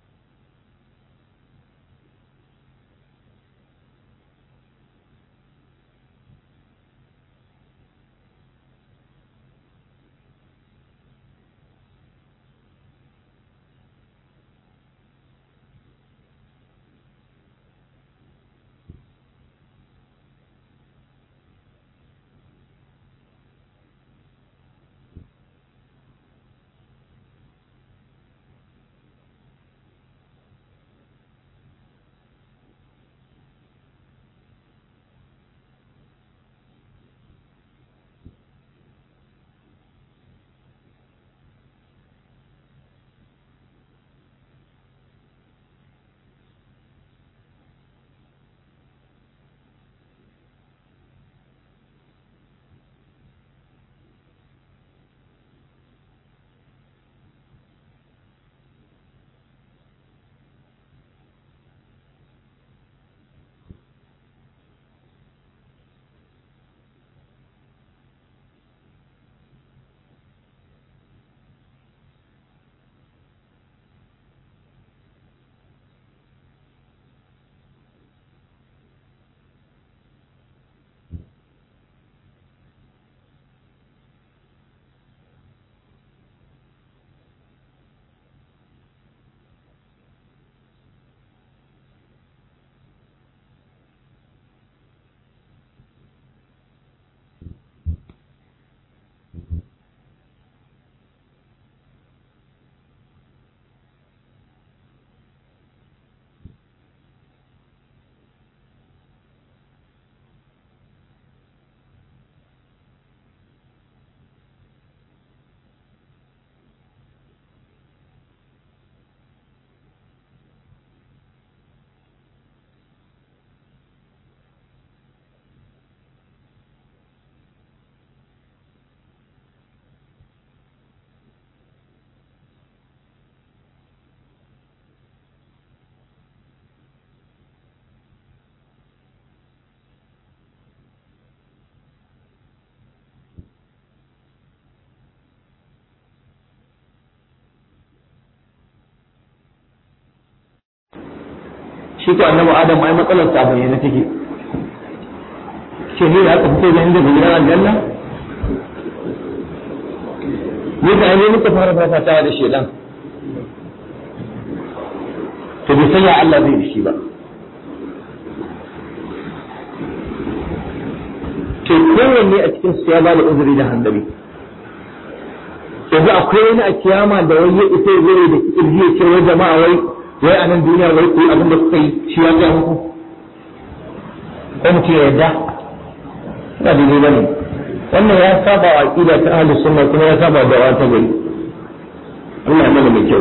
shi ko annabi adam ai matsalar sa bayyana take ce ne da aka fito da inda gidan aljanna ne da ne muka fara fafatawa da shedan to bai san ya Allah zai da shi ba to kowanne a cikin su ya ba da uzuri da handari yanzu akwai wani a kiyama da wai ya ita zai da kirji ya ce wai jama'a wai wai a nan duniya wai ku abin da kuka yi shi ya ga muku ko mutum ya yarda ba daidai ba ne wannan ya saba wa aqida ta ahlus sunna kuma ya saba da wata gari Allah ya mana mai kyau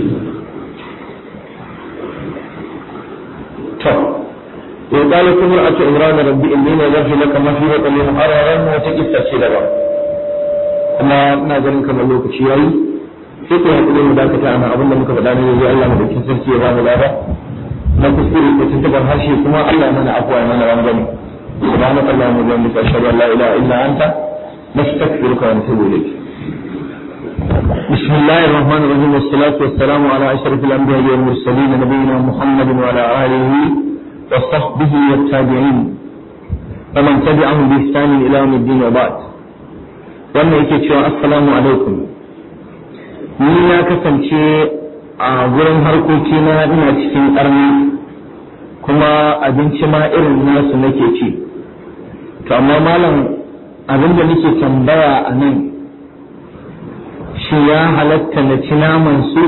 to ya qala kumra'atu imran rabbi inni nadartu laka ma fi batni muharraran wa taqissa ce da ba kuma ina ganin kamar lokaci yayi sai ku hakuri mu dakata ana abin da muka faɗa ne yanzu Allah mu dakin sarki ya ba mu lada na kuskure ko tuntubar harshe kuma Allah ya mana afwa ya mana rangwame سبحانك اللهم وبحمدك اشهد ان لا اله الا انت نستغفرك ونتوب اليك بسم الله الرحمن الرحيم والصلاة والسلام على أشرف الأنبياء والمرسلين نبينا محمد وعلى آله وصحبه والتابعين ومن تبعهم بإحسان إلى يوم الدين وبعد wannan yake cewa assalamu alaikum ni na kasance a gurin harkoki na ina cikin ƙarni kuma abinci ma irin nasu nake ci to amma malam abin da nake tambaya a nan shi ya halatta na ci naman su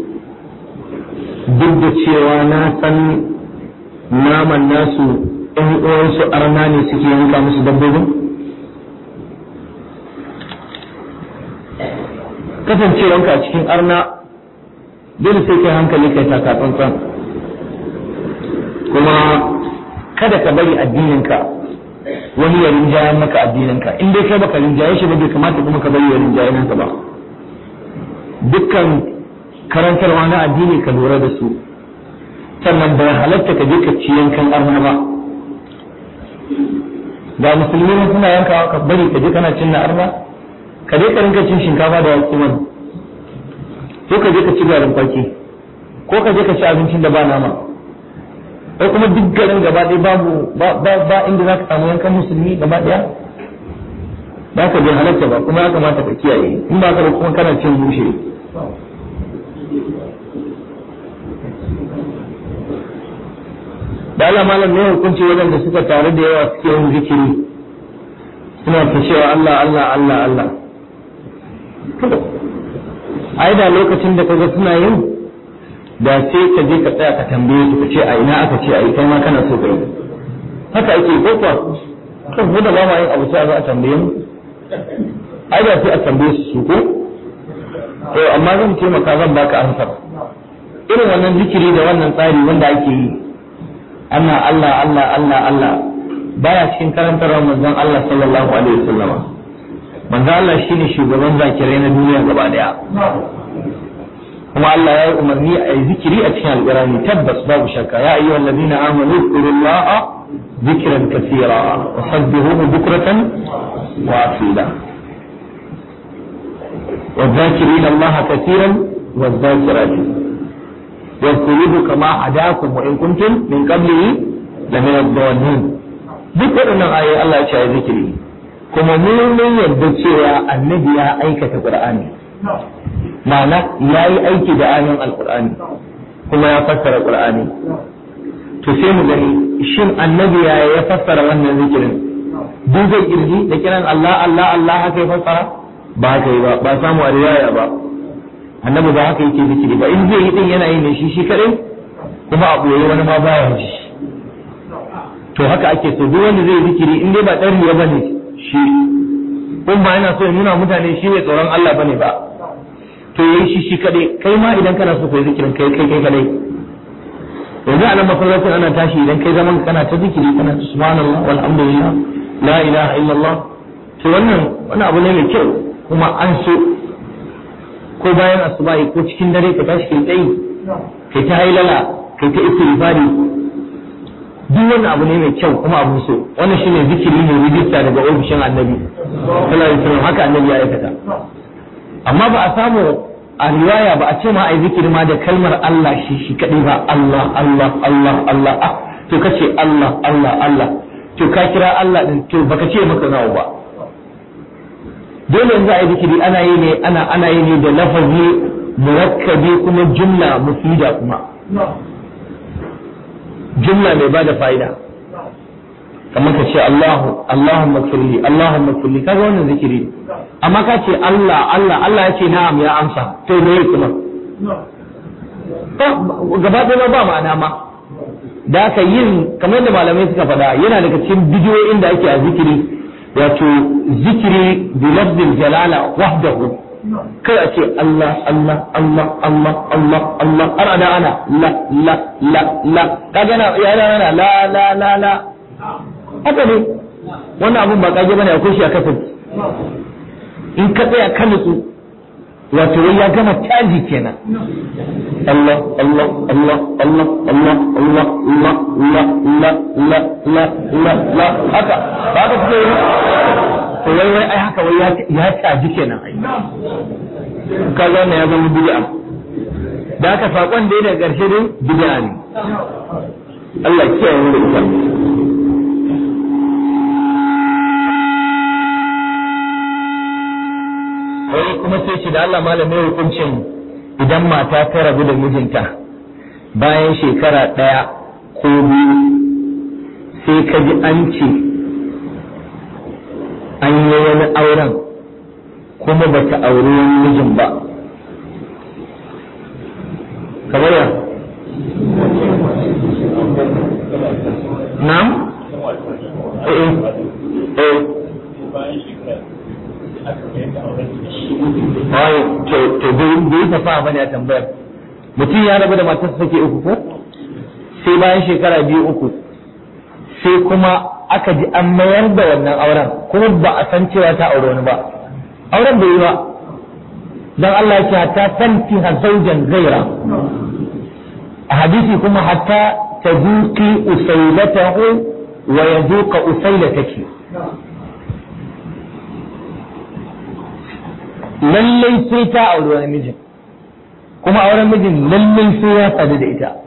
duk da cewa na san naman nasu ɗan uwansu arna ne suke yanka musu dabbobin kasancewanka a cikin arna dole sai kai hankali kai taka tsantsan kuma kada ka bari addininka wani ya rinjaye maka addininka in dai kai baka rinjaye shi ba bai kamata kuma ka bari ya rinjaye naka ba dukkan karantarwa na addini ka lura da su sannan bai halatta ka je ka ci yankan arna ba ga musulmi ne suna yankawa ka bari ka je kana cin na arna ka je ka rinka cin shinkafa da wasu man ko ka je ka ci garin kwaki ko ka je ka ci abincin da ba nama ko kuma duk garin gaba ɗaya babu ba inda za ka samu yankan musulmi gaba ɗaya ba ka bai halatta ba kuma ya kamata ka kiyaye in ba ka ba kuma kana cin bushe da Allah malam ne hukunci waɗanda suka tare da yawa suke yin zikiri suna ta cewa Allah Allah Allah Allah ai da lokacin da kaga suna yin da sai ka je ka tsaya ka tambaye su ka ce a ina aka ce a yi kai ma kana so ka yi haka ake ko kuwa kan mu da ba ma yin abu sai a tambaye mu ai da sai a tambaye su su ko to amma zan taimaka zan baka amsar irin wannan zikiri da wannan tsari wanda ake yi ana Allah Allah Allah Allah baya cikin karantarwar manzon Allah sallallahu alaihi wasallam manzon Allah shine shugaban zakirai na duniya gaba daya kuma Allah ya yi umarni a yi zikiri a cikin alƙur'ani tabbas babu shakka ya ayyuhal ladina amanu zkurullaha zikran kaseera wa sabbihuhu bukratan wa asila والذاكرين الله كثيرا والذاكرات واذكروه كما هداكم وإن كنتم من قبله لمن الضالين duk waɗannan ayoyi Allah ya ce a zikiri kuma mu mun yarda cewa annabi ya aikata Qur'ani ma'ana ya yi aiki da ayoyin alkur'ani kuma ya fassara qur'ani to sai mu gani shin annabi ya ya fassara wannan zikirin duk zai kirji da kiran Allah Allah Allah haka ya fassara ba haka yi ba ba samu a riwaya ba annabi ba haka yake zikiri ba in zai yi din yana yi ne shi shi kadai kuma a boye wani ma baya ji to haka ake so duk wanda zai zikiri in dai ba dan riya bane shi kun ba yana so ya nuna mutane shi ne tsoron Allah bane ba to yayi shi shi kadai kai ma idan kana so kai zikirin kai kai kai kadai yanzu a nan masallacin ana tashi idan kai zaman kana ta zikiri kana ta subhanallah walhamdulillah la ilaha illallah to wannan wannan abu ne mai kyau kuma an so ko bayan asubahi ko cikin dare ka tashi kai tsayi kai ta hailala kai ta istighfari duk wannan abu ne mai kyau kuma abu so wannan shine zikiri ne rijista daga ofishin annabi sallallahu alaihi wasallam haka annabi ya aikata amma ba a samu a riwaya ba a ce ma ai zikiri ma da kalmar Allah shi shi kadai ba Allah Allah Allah Allah ah to kace Allah Allah Allah to ka kira Allah din to baka ce maka nawa ba dole yanzu a yi zikiri ana yi ne ana ana yi ne da lafazi murakkabi kuma jumla mufida kuma jumla mai bada fa'ida kamar ka ce Allahu Allahumma kulli Allahumma kulli kaga wannan zikiri amma ka ce Allah Allah Allah ya ce na'am ya amsa to me kuma gaba ɗaya ba ma'ana ma da aka yin kamar da malamai suka faɗa yana daga cikin bidiyoyin da ake a zikiri wato zikiri bi lafzil jalala wahdahu kai a ce Allah Allah Allah Allah Allah Allah har ada ana la la la la kaga na ya na la la la la haka ne wannan abun ba kage bane akwai shi a kasar in ka tsaya ka nutsu wato wai ya gama caji kenan Allah Allah Allah Allah Allah Allah Allah Allah Allah Allah Allah Allah Allah haka ba ka fito yi to wai wai ai haka wai ya caji kenan ai kaga wannan ya zama bid'a da haka sakon da daga karshe dai bid'a ne Allah ya kiyaye mu da ita wai kuma sai ce da Allah malamai hukuncin idan mata ta rabu da mijinta bayan shekara ɗaya ko biyu sai ka ji an ce an yi wani auren kuma ba ta auri wani mijin ba kamar ya na'am eh eh Wai, to to bai yi fasaha bane a tambayar. Mutum ya rabu da matarsa sake uku ko? Sai bayan shekara biyu uku. Sai kuma aka ji an mayar da wannan auren kuma ba a san cewa ta aure wani ba. Auren bai yi ba. Dan Allah ya ce hatta tanti zaujan gaira. A hadisi kuma hatta tazuqi usailatahu wa yazuqa usailataki. lallai sai ta auri wani mijin kuma auren mijin lallai sai ya sadu da ita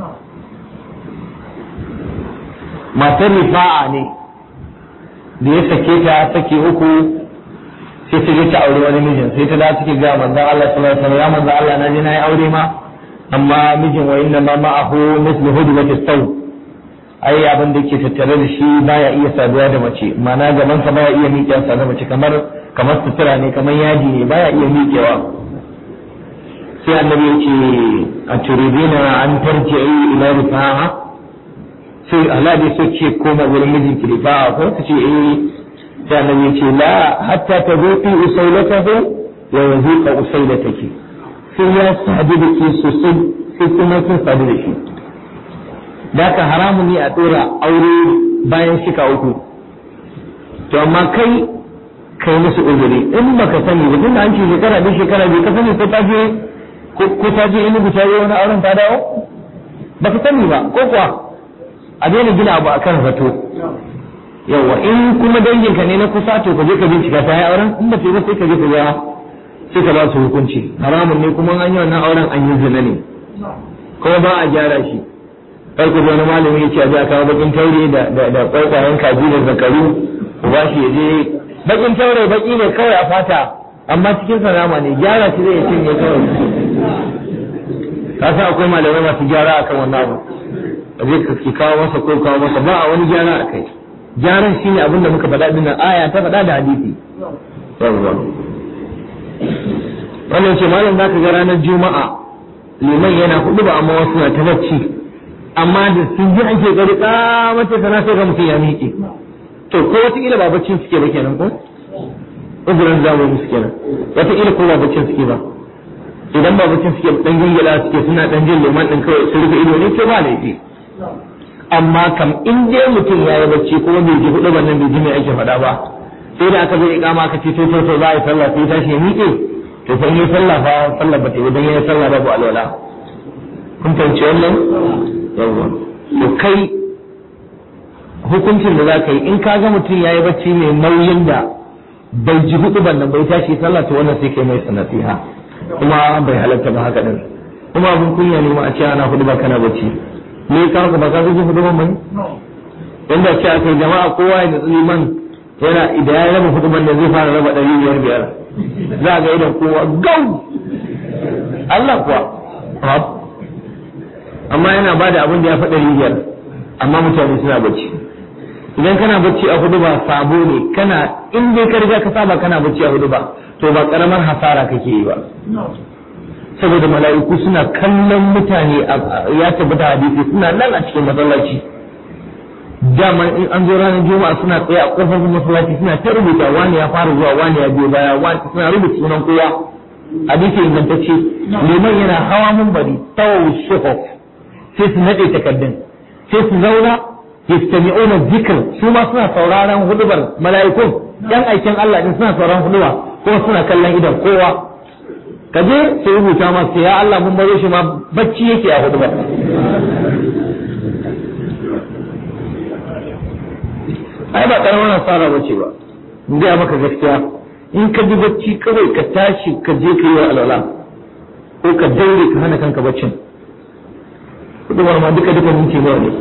matar rifa'a ne da ya sake ta sake uku sai ta je ta auri wani mijin sai ta da suke ga manzon Allah sallallahu alaihi wasallam ya manzon Allah na je na yi aure ma amma mijin wa inna ma ma'ahu mislu hudwati saw ai abin da ke tattare da shi baya iya saduwa da mace ma'ana gaban sa baya iya miƙe sa da mace kamar kamar sutura ne kamar yaji ne baya iya miƙewa sai annabi ya ce a turidina an tarji'i ila rifa'a sai Allah dai so ce koma wurin mijin ki rifa'a ko ta ce eh sai annabi ya ce la hatta tazuqi usailatahu wa yazuqa usailataki sai ya sadu da ke sosai sai kuma kin sadu da shi Daka haramun ne a ɗora aure bayan shika uku. To amma kai kai musu uzuri in baka sani ba tunda an ce shekara biyu shekara biyu ka sani ko ta je ko ta je inugu ta je wani auren ta dawo baka sani ba ko kuwa a daina gina abu akan zato yawa in kuma danginka ne na kusa to ka je ka bincika ta yi auren in ba ta yi ba sai ka je ka ga sai ka ba su hukunci haramun ne kuma an yi wannan auren an yi zina ne kuma ba a gyara shi kar ku wani malami ya ce a je a kawo bakin taure da da kwaikwayen kaji da zakaru ku ba shi ya je bakin taure baki ne kawai a fata amma cikin salama ne gyara shi zai cinye kawai ka san akwai malamai masu gyara akan wannan abu a je ka ki kawo masa ko kawo masa ba a wani gyara a kai gyaran shine abin da muka faɗa dinnan aya ta faɗa da hadisi wannan ce malam zaka ga ranar juma'a liman yana hudu ba amma wasu na ta bacci amma da sun ji an ke gari mace sana sai ga mutum ya miƙe to ko wataƙila ba baccin suke ba kenan ko uzurin zamani suke nan wataƙila ko ba baccin suke ba idan ba baccin suke dan gingila suke suna dan jin liman din kawai su rufe ido ne ke ba laifi amma kam in dai mutum ya yi bacci kuma bai ji hudu nan bai ji mai ake faɗa ba sai da aka zo iqama aka ce to to za a yi sallah sai tashi ya miƙe to fa in yi sallah fa sallah ba ta yi dan yi sallah babu alwala kun fahimci wannan yawwa to kai hukuncin da za ka yi in ka ga mutum ya yi bacci mai nauyin da bai ji hudu ban nan bai tashi sallah to wannan sai kai mai sanasiha kuma bai halatta ba haka din kuma abin kunya ne ma a ce ana hudu ba kana bacci me ka ka ba ka ji hudu ban bane inda ce aka jama'a kowa ya nutsi man yana idan ya raba hudu ban da zai fara raba ɗari biyar biyar za a ga idan kowa gau Allah kuwa amma yana ba da abin da ya faɗa biyar amma mutane suna bacci idan kana bacci a hudu ba sabo ne kana in dai ka riga ka saba kana bacci a hudu ba to ba karamar hasara kake yi ba saboda mala'iku suna kallon mutane ya tabbata hadisi suna nan a cikin masallaci dama in an zo ranar juma'a suna tsaye a kofar masallaci suna ta rubuta wani ya fara zuwa wani ya biyo baya wani suna rubuta sunan kowa hadisi ingantacce liman yana hawa munbari tawawu shuhuf sai su nade takaddun sai su zauna yastami'una zikr su ma suna sauraron hudubar mala'ikun yan aikin Allah din suna sauraron huduba kuma suna kallon idan kowa ka je sai rubuta ma sai ya Allah mun baro shi ma bacci yake a hudubar ai ba karamar nasara bace ba in ga maka gaskiya in ka ji bacci kawai ka tashi ka je ka yi wa alwala ko ka daure ka hana kanka baccin hudubar ma duka duka minti nawa ne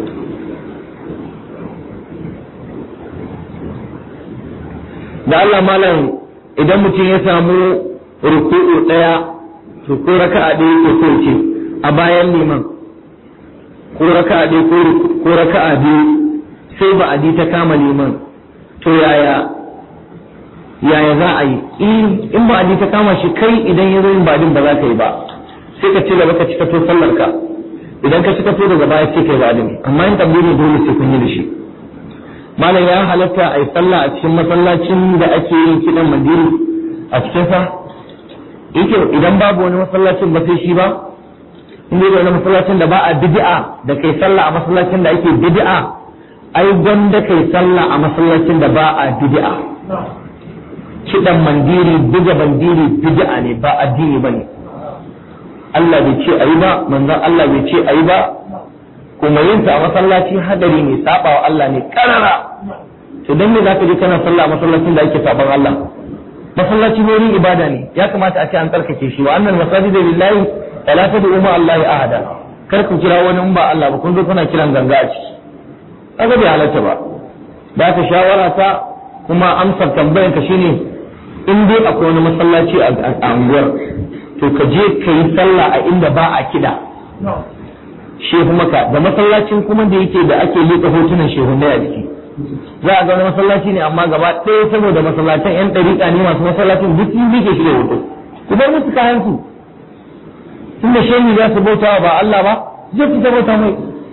da Allah malam idan mutum ya samu ruku'u ɗaya to ko raka'a ɗaya ko so ce a bayan liman ko raka'a ɗaya ko raka'a biyu sai ba a ta kama liman to yaya yaya za a yi in ba a ta kama shi kai idan ya zo yin badin ba za ka yi ba sai ka ci gaba ka cika to sallar ka idan ka cika to daga baya sai kai badin amma in tabbiri dole sai kun yi da shi malam ya halatta a yi sallah a cikin masallacin da ake yin kiɗan mandiri a cikin sa yake idan babu wani masallacin ba sai shi ba in dai wani masallacin da ba a bid'a da kai sallah a masallacin da ake bid'a ai gwanda kai sallah a masallacin da ba a bid'a kiɗan mandiri buga mandiri bid'a ne ba addini bane Allah bai ce ayi ba manzon Allah bai ce ayi ba kuma yin ta a masallaci hadari ne saba wa Allah ne karara to dan me zaka je kana sallah a masallacin da ake saban Allah masallaci ne wurin ibada ne ya kamata a ce an tsarkake shi wa annal masajida lillahi fala tad'u ma Allah ahada kar ku kira wani in ba Allah ba kun zo kuna kiran ganga a ciki kaga bai halatta ba da ka shawara ta kuma amsar tambayar ka shine in dai akwai wani masallaci a unguwar to ka je ka yi sallah a inda ba a kida shehu maka da masallacin kuma da yake da ake liƙa hotunan shehunai a jiki za a ga wani masallaci ne amma gaba ɗaya saboda masallacin yan ɗariƙa ne masu masallacin duk sun liƙe shi da hoto ku bar musu kayan su tun da shehu za su bauta ba Allah ba zai fita bauta mai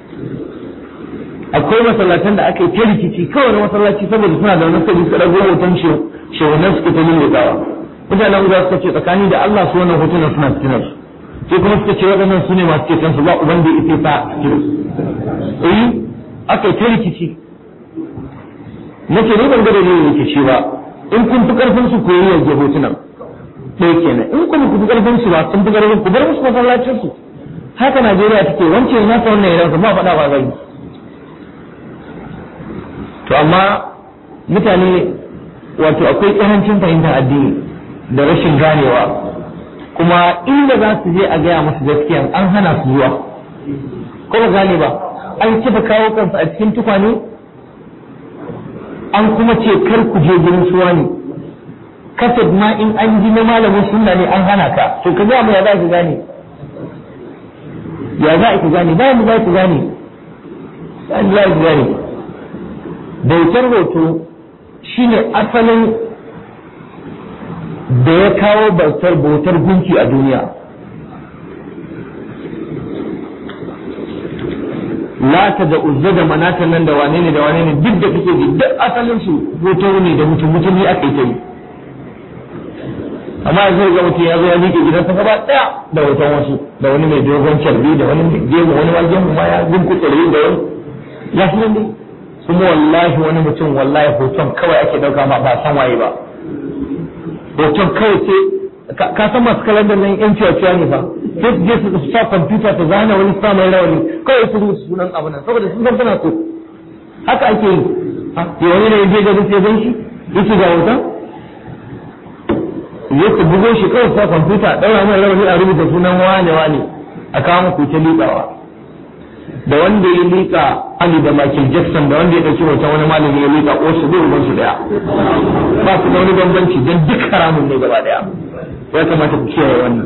akwai masallatan da aka yi ta rikici kawai masallaci saboda suna da wani sabi su ɗago hoton shehunan suke ta lulluɓawa mutanen za su ce tsakani da Allah su wannan hotunan suna cikin su sai kuma suka ce waɗannan su ne masu ceton su ba uban da ita sa cikin eh aka yi ta rikici nace ne ban ga dalilin rikici ba in kun fi karfin su koyi yanke hotunan ɗaya kenan in kun fi karfin su ba sun fi karfin ku bar musu masallacin su haka Najeriya take wance ya nasa wannan idan ba faɗa ba zai to amma mutane wato akwai ƙarancin fahimtar addini da rashin ganewa kuma inda za su je a gaya musu gaskiya an hana su zuwa ko ba gane ba an kifa kawo kansu a cikin tukwane an kuma ce kar ku je gurin suwa ne kasad ma in an ji na malamin sunna ne an hana ka to ka gaya mu ya za ki gane ya za ki gane ba mu za ki gane ba mu za ki gane bautar hoto shine asalin da ya kawo bautar bautar gunki a duniya lata da uzza da manatan nan da wane ne da wane ne duk da kake ji duk asalin su hoto ne da mutum mutumi aka yi ta yi amma yanzu ga mutum ya zo ya miƙe gidansa gaba ɗaya da hoton wasu da wani mai dogon carbi da wani gemu wani ma gemu ma ya gunkutsure da wani ya fi nan dai kuma wallahi wani mutum wallahi hoton kawai ake ɗauka ma ba san waye ba hoton kawai sai ka san masu kalandar nan yan ciwa ne fa sai su je su sa kwamfuta ta zana wani sa mai rawani kawai su rubuta sunan abu nan saboda sun san suna so haka ake yi ya wani ne je garin sai gan shi yake ga hoton je ku bugo shi kawai sa kwamfuta ɗaura mai rawani a rubuta sunan wane wane a kawo muku ta liƙawa da wanda ya liƙa Ali da Michael Jackson da wanda ya ɗauki hoton wani malami ya liƙa wasu zai uban su daya ba su da wani bambanci don duk haramun ne gaba daya ya kamata ku kiyaye wannan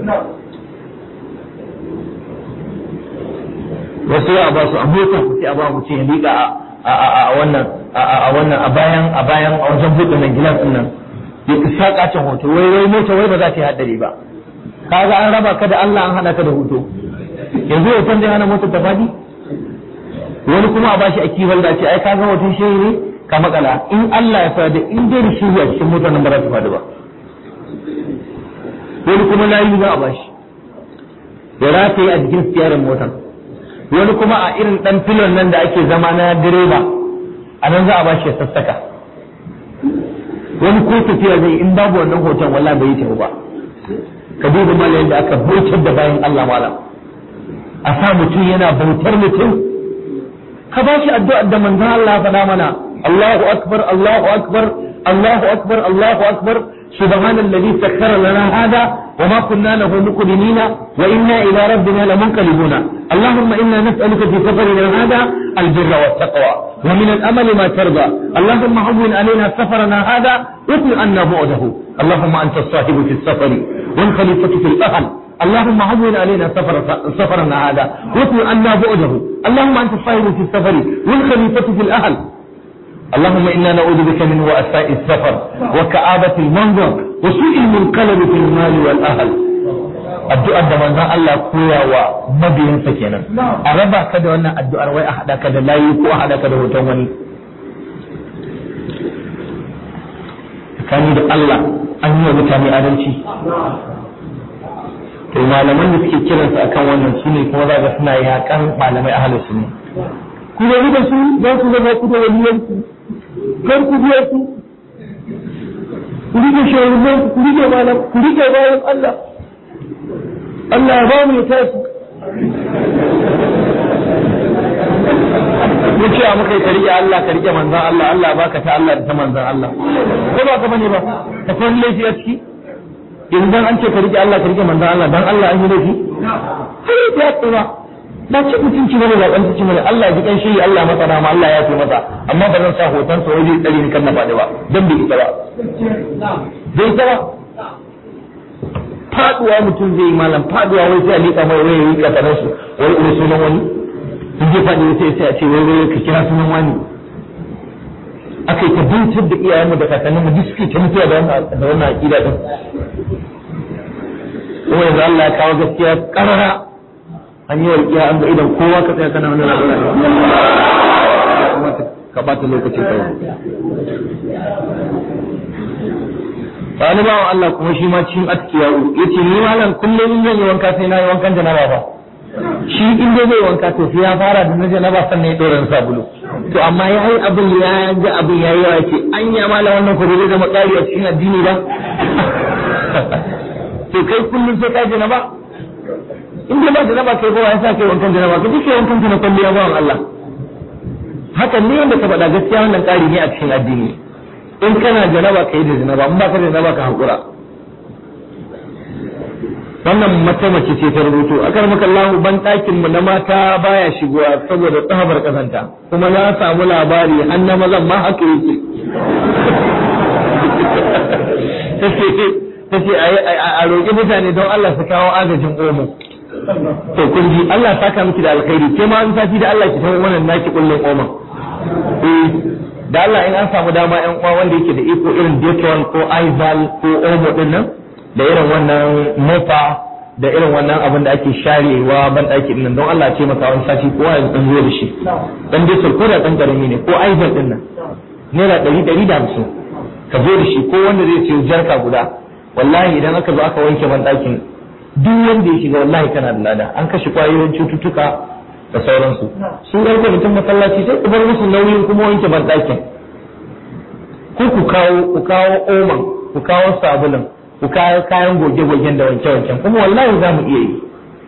wasu ya ba su a mota ku sai a ba mutum ya liƙa a wannan a wannan a bayan a bayan a wajen buɗe nan gilas ɗin nan ya saka cin hoto wai wai mota wai ba za ta yi haddari ba kaga an raba ka da Allah an hana ka da hoto yanzu hoton zai hana motar ta fadi wani kuma a bashi a kiwon da ce ai kaga hoton shehi ne ka makala in Allah ya fada in dai da shehi a cikin motar nan ba za ta fadi ba wani kuma layi za a bashi ya rataye a jikin siyarin motar wani kuma a irin dan filon nan da ake zama na direba a nan za a bashi ya sassaka wani ko tafiya zai in babu wannan hoton walla bai yi tafi ba ka duba malayin da aka bautar da bayan Allah malam a sa mutum yana bautar mutum ka ba shi addu'ar da manzon Allah ya faɗa mana Allahu akbar Allahu akbar Allahu akbar Allahu akbar سبحان الذي سخر لنا هذا وما كنا له مقرنين وإنا إلى ربنا لمنقلبون اللهم إنا نسألك في سفرنا هذا البر والتقوى ومن الأمل ما ترضى اللهم هون علينا سفرنا هذا واطل عنا بعده اللهم أنت الصاحب في السفر والخليفة في الأهل اللهم هون علينا سفر سفرنا هذا واطل عنا بعده اللهم أنت الصاحب في السفر والخليفة في الأهل اللهم إنا نعوذ بك من وأساء السفر وكآبة المنظر وسوء المنقلب في المال والأهل addu'ar da manzon Allah koya wa mabiyansa kenan a raba ka da wannan addu'ar wai a haɗa ka da layi ko a haɗa ka da hoton wani tsakani da Allah an yi wa mutane adalci to malaman da suke kiransu akan wannan su ne kuma za ga suna yakan malamai ahalus sunna ku da da su za su zama ku da waliyanku kar ku biya su ku rike shawarar ku rike malam ku rike bayan Allah Allah ya ba mu ya tashi ya ce muka yi ka rike Allah ka rike manzan Allah Allah baka ta Allah da ta manzan Allah ko ba ka bane ba ka kwan laifi a ciki idan an ce ka rike Allah ka rike manzan Allah dan Allah an yi laifi sai ya tsira ba ce mutunci bane ba kanci bane Allah ji kan shi Allah masa rama Allah ya fi masa amma ba zan sa hoton sa waje tsari ni kan na faɗi ba dan bai ita ba bai ita ba faduwa mutum zai yi malam faduwa wai sai a liƙa mai wai yi kasarar su wai wai sunan wani in je faɗi sai sai a ce wai wai ka kira sunan wani aka yi ta bincin da iyayenmu da kakanninmu duk suke ta mutuwa da wannan aƙida din kuma yanzu Allah ya kawo gaskiya ƙarara an yi walƙiya an ga idan kowa ka tsaya kana wannan labarin ka bata lokacin kawai wani bawan Allah kuma shi ma cikin atkiya ya ce ni malam kullum in zan yi wanka sai na yi wankan janaba ba shi in dai zai wanka to sai ya fara da na janaba sannan ya ɗora sabulu to amma ya yi abin ya ga abin ya yi yawa ce an yi malam wannan kuma zai zama ƙari a cikin addini ba to kai kullum sai ka janaba in dai ba janaba kai ba ya sa kai wankan janaba ka duk wankan na kwalliya bawan Allah hakan ne yadda ka faɗa gaskiya wannan ƙari ne a cikin addini in kana janaba ka yi da janaba in ba ka da janaba ka haƙura wannan mata mace ce ta rubuto a kan makallahu ban ɗakin mu na mata baya shigowa saboda tsabar kazanta kuma na samu labari an na mazan ma haka yake ta ce a roƙi mutane don Allah su kawo agajin omo to kun ji Allah saka miki da alkhairi ke ma an sati da Allah ki tawo wannan naki kullun oman eh da Allah in an samu dama yan uwa wanda yake da iko irin Dettol ko Izal ko Omo din nan da irin wannan mofa da irin wannan abin da ake sharewa ban daki din nan don Allah ce masa wani sati kowa ya dan zo da shi dan Dettol ko da dan karami ne ko Izal din nan naira ɗari ɗari da hamsin ka zo da shi ko wanda zai siyo jarka guda wallahi idan aka zo aka wanke ban dakin duk wanda ya shiga wallahi kana da lada an kashe kwayoyin cututtuka da sauransu sun ɗan kwamitin masallaci sai ku bar musu nauyin kuma wanke banɗakin ko ku kawo ku kawo oman ku kawo sabulun ku kawo kayan goge-gogen da wanke-wanken kuma wallahi za mu iya yi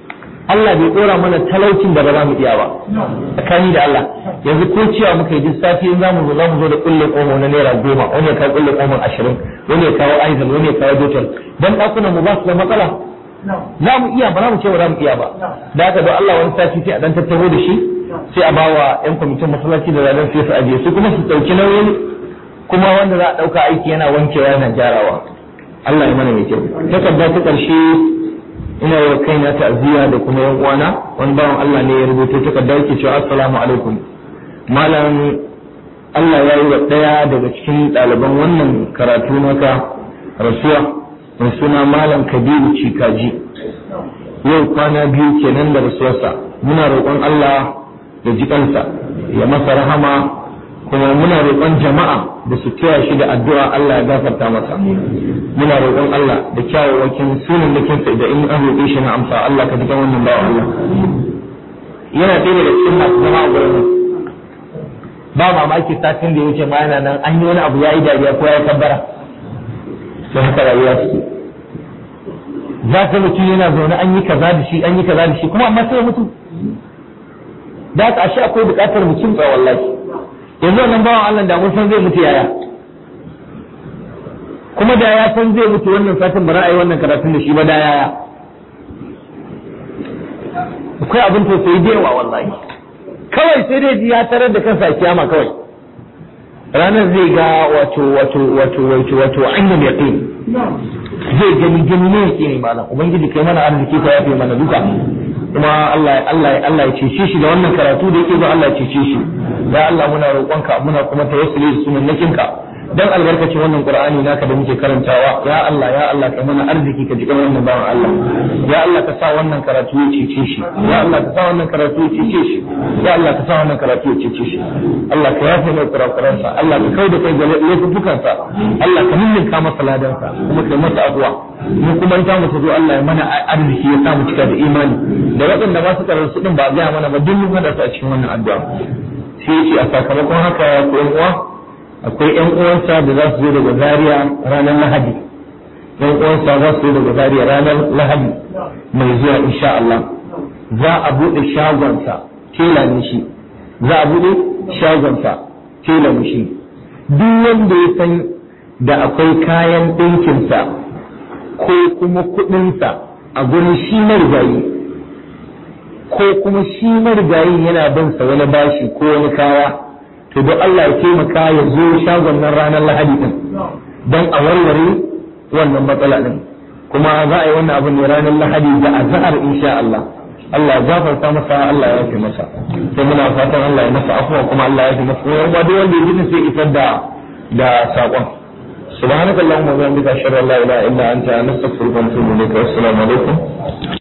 Allah bai dora mana talaucin da ba za mu iya ba tsakani da Allah yanzu ko cewa muka yi duk sati in za mu zo za mu zo da kulle komo na naira goma wani ya kawo kulle komo ashirin wani ya kawo aizal wani ya kawo dotal dan ɗakunan mu ba su da matsala za mu iya ba za mu ce ba za mu iya ba da haka don Allah wani sati sai a dan tattaro da shi sai a bawa yan kwamitin masallaci da ranar sai su ajiye su kuma su ɗauki nauyin kuma wanda za a ɗauka aiki yana wankewa yana gyarawa Allah ya mana mai kyau takarda ta ƙarshe ina wa kaina ta'aziyya da kuma yan uwana wani bawan Allah ne ya rubuta takarda yake cewa assalamu alaikum malam Allah ya yi wa ɗaya daga cikin ɗaliban wannan karatu naka rasuwa mai suna malam Kabiru Cikaji yau kwana biyu kenan da rasuwarsa muna roƙon Allah da jikansa ya masa rahama kuma muna roƙon jama'a da su taya shi da addu'a Allah ya gafarta masa muna roƙon Allah da kyawawakin sunan da kinsa da in an roƙe shi na amsa Allah ka jikan wannan bawa Allah yana ɗaya daga cikin masu zama a gurin ba mamaki satin da ya wuce ma yana nan an yi wani abu ya yi dariya ko ya kabbara sai haka rayuwa suke za ka mutum yana zaune an yi kaza da shi an yi kaza da shi kuma amma sai ya mutu da haka ashe akwai buƙatar mu kimtsa wallahi yanzu wannan bawan Allah da mun san zai mutu yaya kuma da ya san zai mutu wannan satin ba ra'ayi wannan karatun da shi ba da yaya akwai abin tausayi da yawa wallahi kawai sai dai ji ya tarar da kansa a kiyama kawai ranar zai ga wato wato wato wato wato ainihin yaqin zai gani gani ne yake ne malam ubangiji kai mana arziki ka yafe mana duka kuma Allah Allah Allah ya cece shi da wannan karatu da yake zo Allah ya cece shi ya Allah muna roƙonka muna kuma tawassuli da sunannakinka dan albarkacin wannan Qur'ani naka da muke karantawa ya Allah ya Allah kai mana arziki ka jikan wannan bawan Allah ya Allah ka sa wannan karatu ya cece shi ya Allah ka sa wannan karatu ya cece shi ya Allah ka sa wannan karatu ya cece shi Allah ka yafe mai kurakuransa Allah ka kauda kai ga laifukansa Allah ka ninninka masa ladansa kuma kai masa abuwa mu kuma ta mu zo Allah ya mana arziki ya sa mu cika da imani da waɗanda ba su karar su din ba ga mana ba duk mun hada su a cikin wannan addu'a sai ya ce a sakamakon haka ya ku uwa akwai yan uwansa da za su zo daga Zaria ranar Lahadi yan uwansa za su zo daga Zaria ranar Lahadi mai zuwa insha Allah za a bude shagonsa tela ne shi za a bude shagonsa tela ne shi duk wanda ya san da akwai kayan ɗinkinsa ko kuma kuɗinsa a gurin shi marigayi ko kuma shi marigayi yana bin sa wani bashi ko wani kaya to don Allah ya taimaka ya zo shagon nan ranar lahadi din don a warware wannan matsala din kuma za a yi wannan abin ne ranar lahadi da azhar insha Allah Allah ya gafarta masa Allah ya yafe masa sai muna fatan Allah ya masa afuwa kuma Allah ya yafe masa kuma duk wanda ya ji sai isar da da sakon سبحانك اللهم وبحمدك اشهد ان لا اله الا انت نستغفرك ونتوب اليك والسلام عليكم